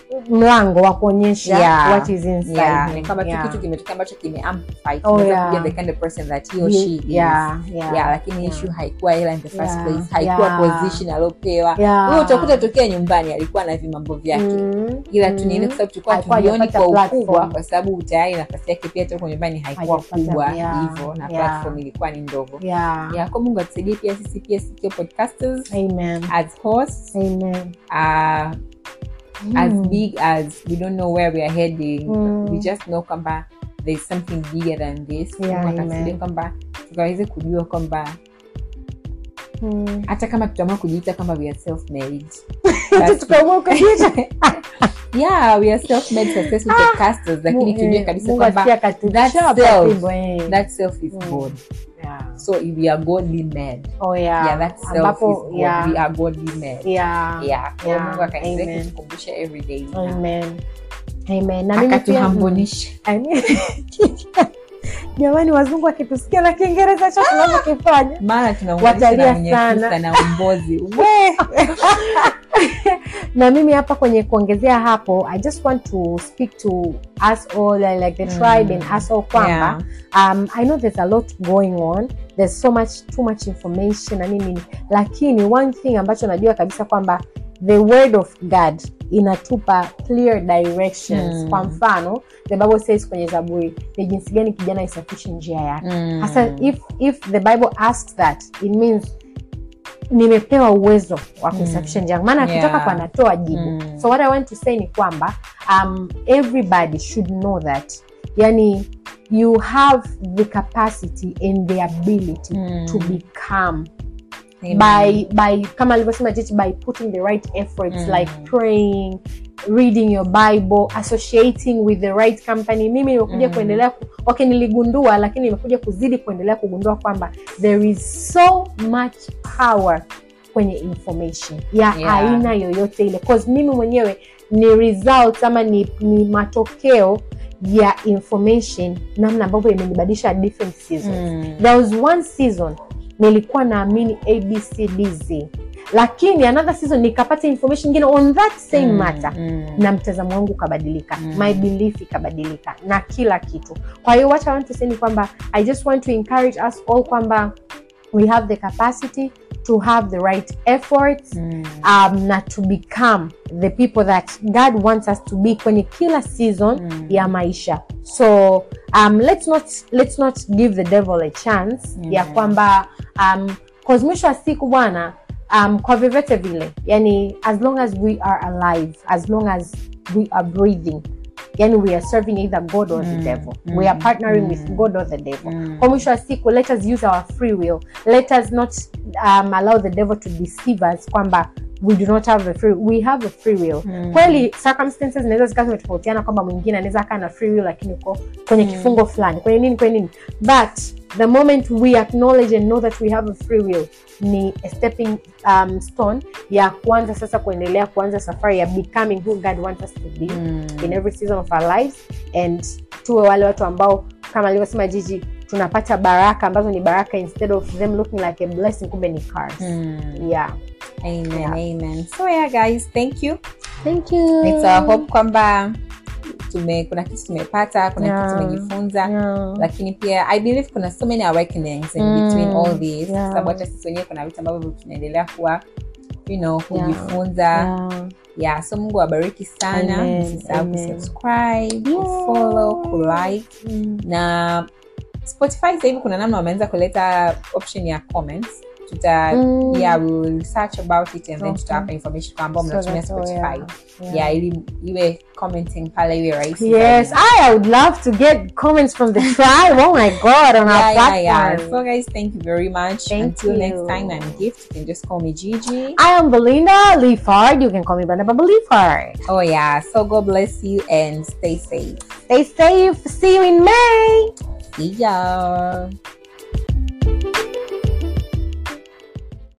mlango wa kuonyesha Yeah. what is inside yeah him. ni kwamba tu Yeah. kitu kimetokea ambacho kime amplify Oh, Tunaweza yeah. kujua the kind of person that he or she is Yeah, yeah, yeah lakini yeah. issue haikuwa hela in the first Yeah, place haikuwa yeah. position aliopewa Yeah. huyo utakuta tokea nyumbani alikuwa na vimambo vyake Mm. ila tu Mm. nini kwa sababu tulikuwa Alikuwa tulioni hajapata kwa platform. ukubwa kwa sababu tayari nafasi yake pia toka nyumbani haikuwa Hajapata, kubwa yeah, hivyo na yeah. platform ilikuwa ni ndogo Yeah. ya kwa mungu atusaidie pia sisi pia sikio podcasters Amen. as hosts Amen. uh, as Mm. big as we don't know where we are heading Mm. we just know kwamba there's something bigger than this Yeah, Mungu amen. atusaidie kwamba tukaweze kujua kwamba Mm. hata kama tutaamua kujiita kwamba we are self made Hata tukaamua kujiita. yeah we are self-made successful podcasters lakini tujue kabisa Mungu kwamba asikia katu- that chapa self- fimbo, eh. that self is Mm. god Yeah. so if we are godly made Oh, yeah. yeah that self Ambapo, is god yeah. we are godly made Yeah. yeah kwa hiyo Yeah. mungu akaendelea Amen. kutukumbusha every day Amen. Amen. Na mimi pia- akatuhambonisha I mean- jamani wazungu wakitusikia na kiingereza cho tunavyokifanya maana tunaunganisha Watalia na mwenye sana. kisa na umbozi na mimi hapa kwenye kuongezea hapo i just want to speak to us all uh, like the Mm. tribe and us all kwamba Yeah. um, i know there's a lot going on there's so much too much information na nini lakini one thing ambacho najua kabisa kwamba the word of god inatupa clear directions Mm. kwa mfano the bible says kwenye zaburi ni jinsi gani kijana isafishe njia yake Mm. hasa if, if the bible asks that it means nimepewa uwezo wa kuisafisha njia yangu maana Yeah. akitoka kwa anatoa jibu Mm. so what i want to say ni kwamba um, everybody should know that yani you have the capacity and the ability Mm. to become Amen. by by kama alivyosema jichi by putting the right efforts Mm. like praying reading your bible associating with the right company mimi nimekuja Mm. kuendelea ku, okay niligundua lakini nimekuja kuzidi kuendelea kugundua kwamba there is so much power kwenye information ya Yeah. aina yoyote ile cause mimi mwenyewe ni result ama ni, ni matokeo ya information namna ambavyo imenibadilisha different seasons Mm. there was one season nilikuwa naamini abcdz lakini another season nikapata information ingine on that same Mm. matter Mm. na mtazamo wangu ukabadilika Mm. my belief ikabadilika na kila kitu kwa hiyo what I want to say ni kwamba i just want to encourage us all kwamba we have the capacity to have the right efforts Mm. um, na to become the people that god wants us to be kwenye kila season Mm. ya maisha so um, let's not, let's not give the devil a chance Mm. ya kwamba um, 'cause mwisho wa siku bwana um, kwa vyovyote vile yani as long as we are alive as long as we are breathing yani we are serving either god or the Mm. devil Mm. we are partnering Mm. with god or the devil Mm. kwa mwisho wa siku let us use our free will let us not um, allow the devil to deceive us kwamba we do not have a free we have a free will Mm. kweli circumstances zinaweza zikawa zimetofautiana kwamba mwingine anaweza akaa na free will lakini uko kwenye Mm. kifungo fulani kwenye nini kwenye nini but the moment we acknowledge and know that we have a free will ni a stepping um, stone ya kuanza sasa kuendelea kuanza safari ya becoming who god wants us to be Mm. in every season of our lives and tuwe wale watu ambao kama alivyosema jiji tunapata baraka ambazo ni baraka instead of them looking like a blessing kumbe ni curse Mm. yeah Amen, Yeah. amen. So yeah guys, thank you. thank you It's our hope kwamba tume kuna kitu tumepata, kuna Yeah. kitu tumejifunza. yeah. lakini pia i believe kuna so many awakenings in Mm, between all this yeah. sababu hata sisi wenyewe kuna vitu ambavyo tunaendelea kuwa you know Yeah, kujifunza yeah. yeah. so mungu awabariki sana Amen, msisahau amen. kusubscribe Yeah. kufollow kulike Mm. na spotify sasa hivi kuna namna wameanza kuleta option ya comments tuta Mm. yeah, we will research about it and then Okay. tutawapa information kwa ambao So mnatumia that's all, spotify yeah. yeah. ili iwe commenting pale iwe rahisi Yes, zaidi. I would love to get comments from the tribe. Oh my god, on our yeah, yeah, yeah. platform. So, guys, thank you very much. Thank Until you. next time, I'm Gift. You can just call me Gigi. I am Belinda Leafard. You can call me Belinda Leafard. Oh, yeah. So, God bless you and stay safe. Stay safe. See you in May. See ya.